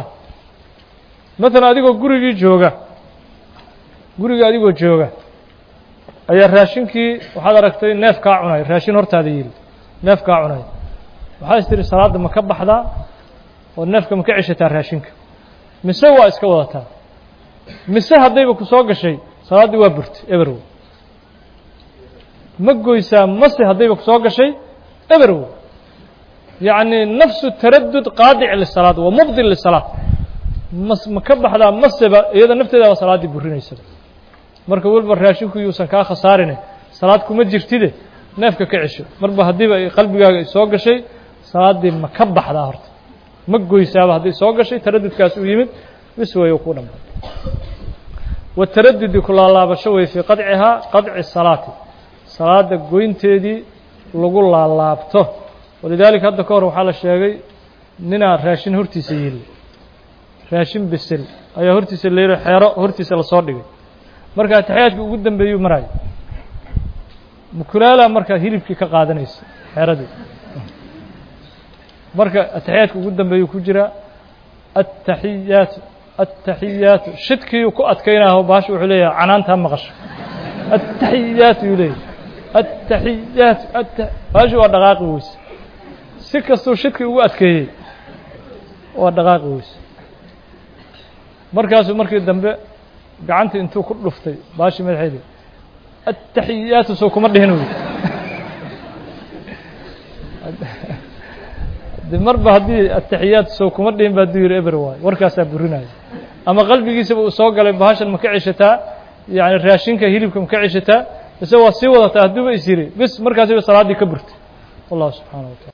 maalan adigoo gurigii jooga guriga adigoo jooga ayaa raashinkii waxaad aragtay neef kaa cunay raashin hortaada yili neef kaa cunay waxaad is tiri salaadda ma ka baxdaa oo neefka ma ka ceshataa raashinka mise waa iska wadataa mise haddayba ku soo gashay salaaddii waa burtay eberwow ma goysaa mase haddayba ku soo gashay eberwow yacni nafsu taradud qaadic lisalaad wa mubdil lisalaad mas ma ka baxdaa maseba iyada nafteedaaba salaaddii burinaysaba marka weliba raashinku yuusan kaa khasaarine salaad kuma jirtide neefka ka cesho marba haddiiba ay qalbigaaga soo gashay salaaddii ma ka baxdaa horta ma goysaaba hadday soo gashay taradudkaas uu yimid bis way ku dhammaad wataradudi ku laalaabasho wey fii qadcihaa qadci salaati salaadda goynteedii lagu laalaabto walidaalika hadda ka hor waxaa la sheegay ninaa raashin hortiisa yili raashin bisil ayaa hortiisa la yidhi xeero hortiisa lasoo dhigay marka ataxiyaadkii ugu dambeeyuu maraayo mukulaala markaa hilibkii ka qaadanaysa xeeradii marka ataxiyaadka ugu dambeeyuu ku jiraa attaxiyaatu attaxiyaatu shidkiiuu ku adkaynaho baasha wuxuu leeyahay canaantaa maqasho attaxiyaatu yuu leeyahay attaxiyaatu atta baasha waa dhaqaaqi weyse si kastuu shidkii ugu adkeeyey waa dhaqaaqi weyse markaasuu markii dambe gacanta intuu ku dhuftay baashii madaxeedii attaxiyaatu soo kuma dhihin wey de marba haddii ataxiyaat sow kuma dhihin ba hadduu yidhi eber waayo warkaasaa burinaya ama qalbigiisaba uu soo galay bahashan ma ka ceshataa yani raashinka hilibka ma ka ceshataa mise waa sii wadataa hadduuba is yiri bis markaasiba salaaddii ka burtay wallahu subxaana wa taala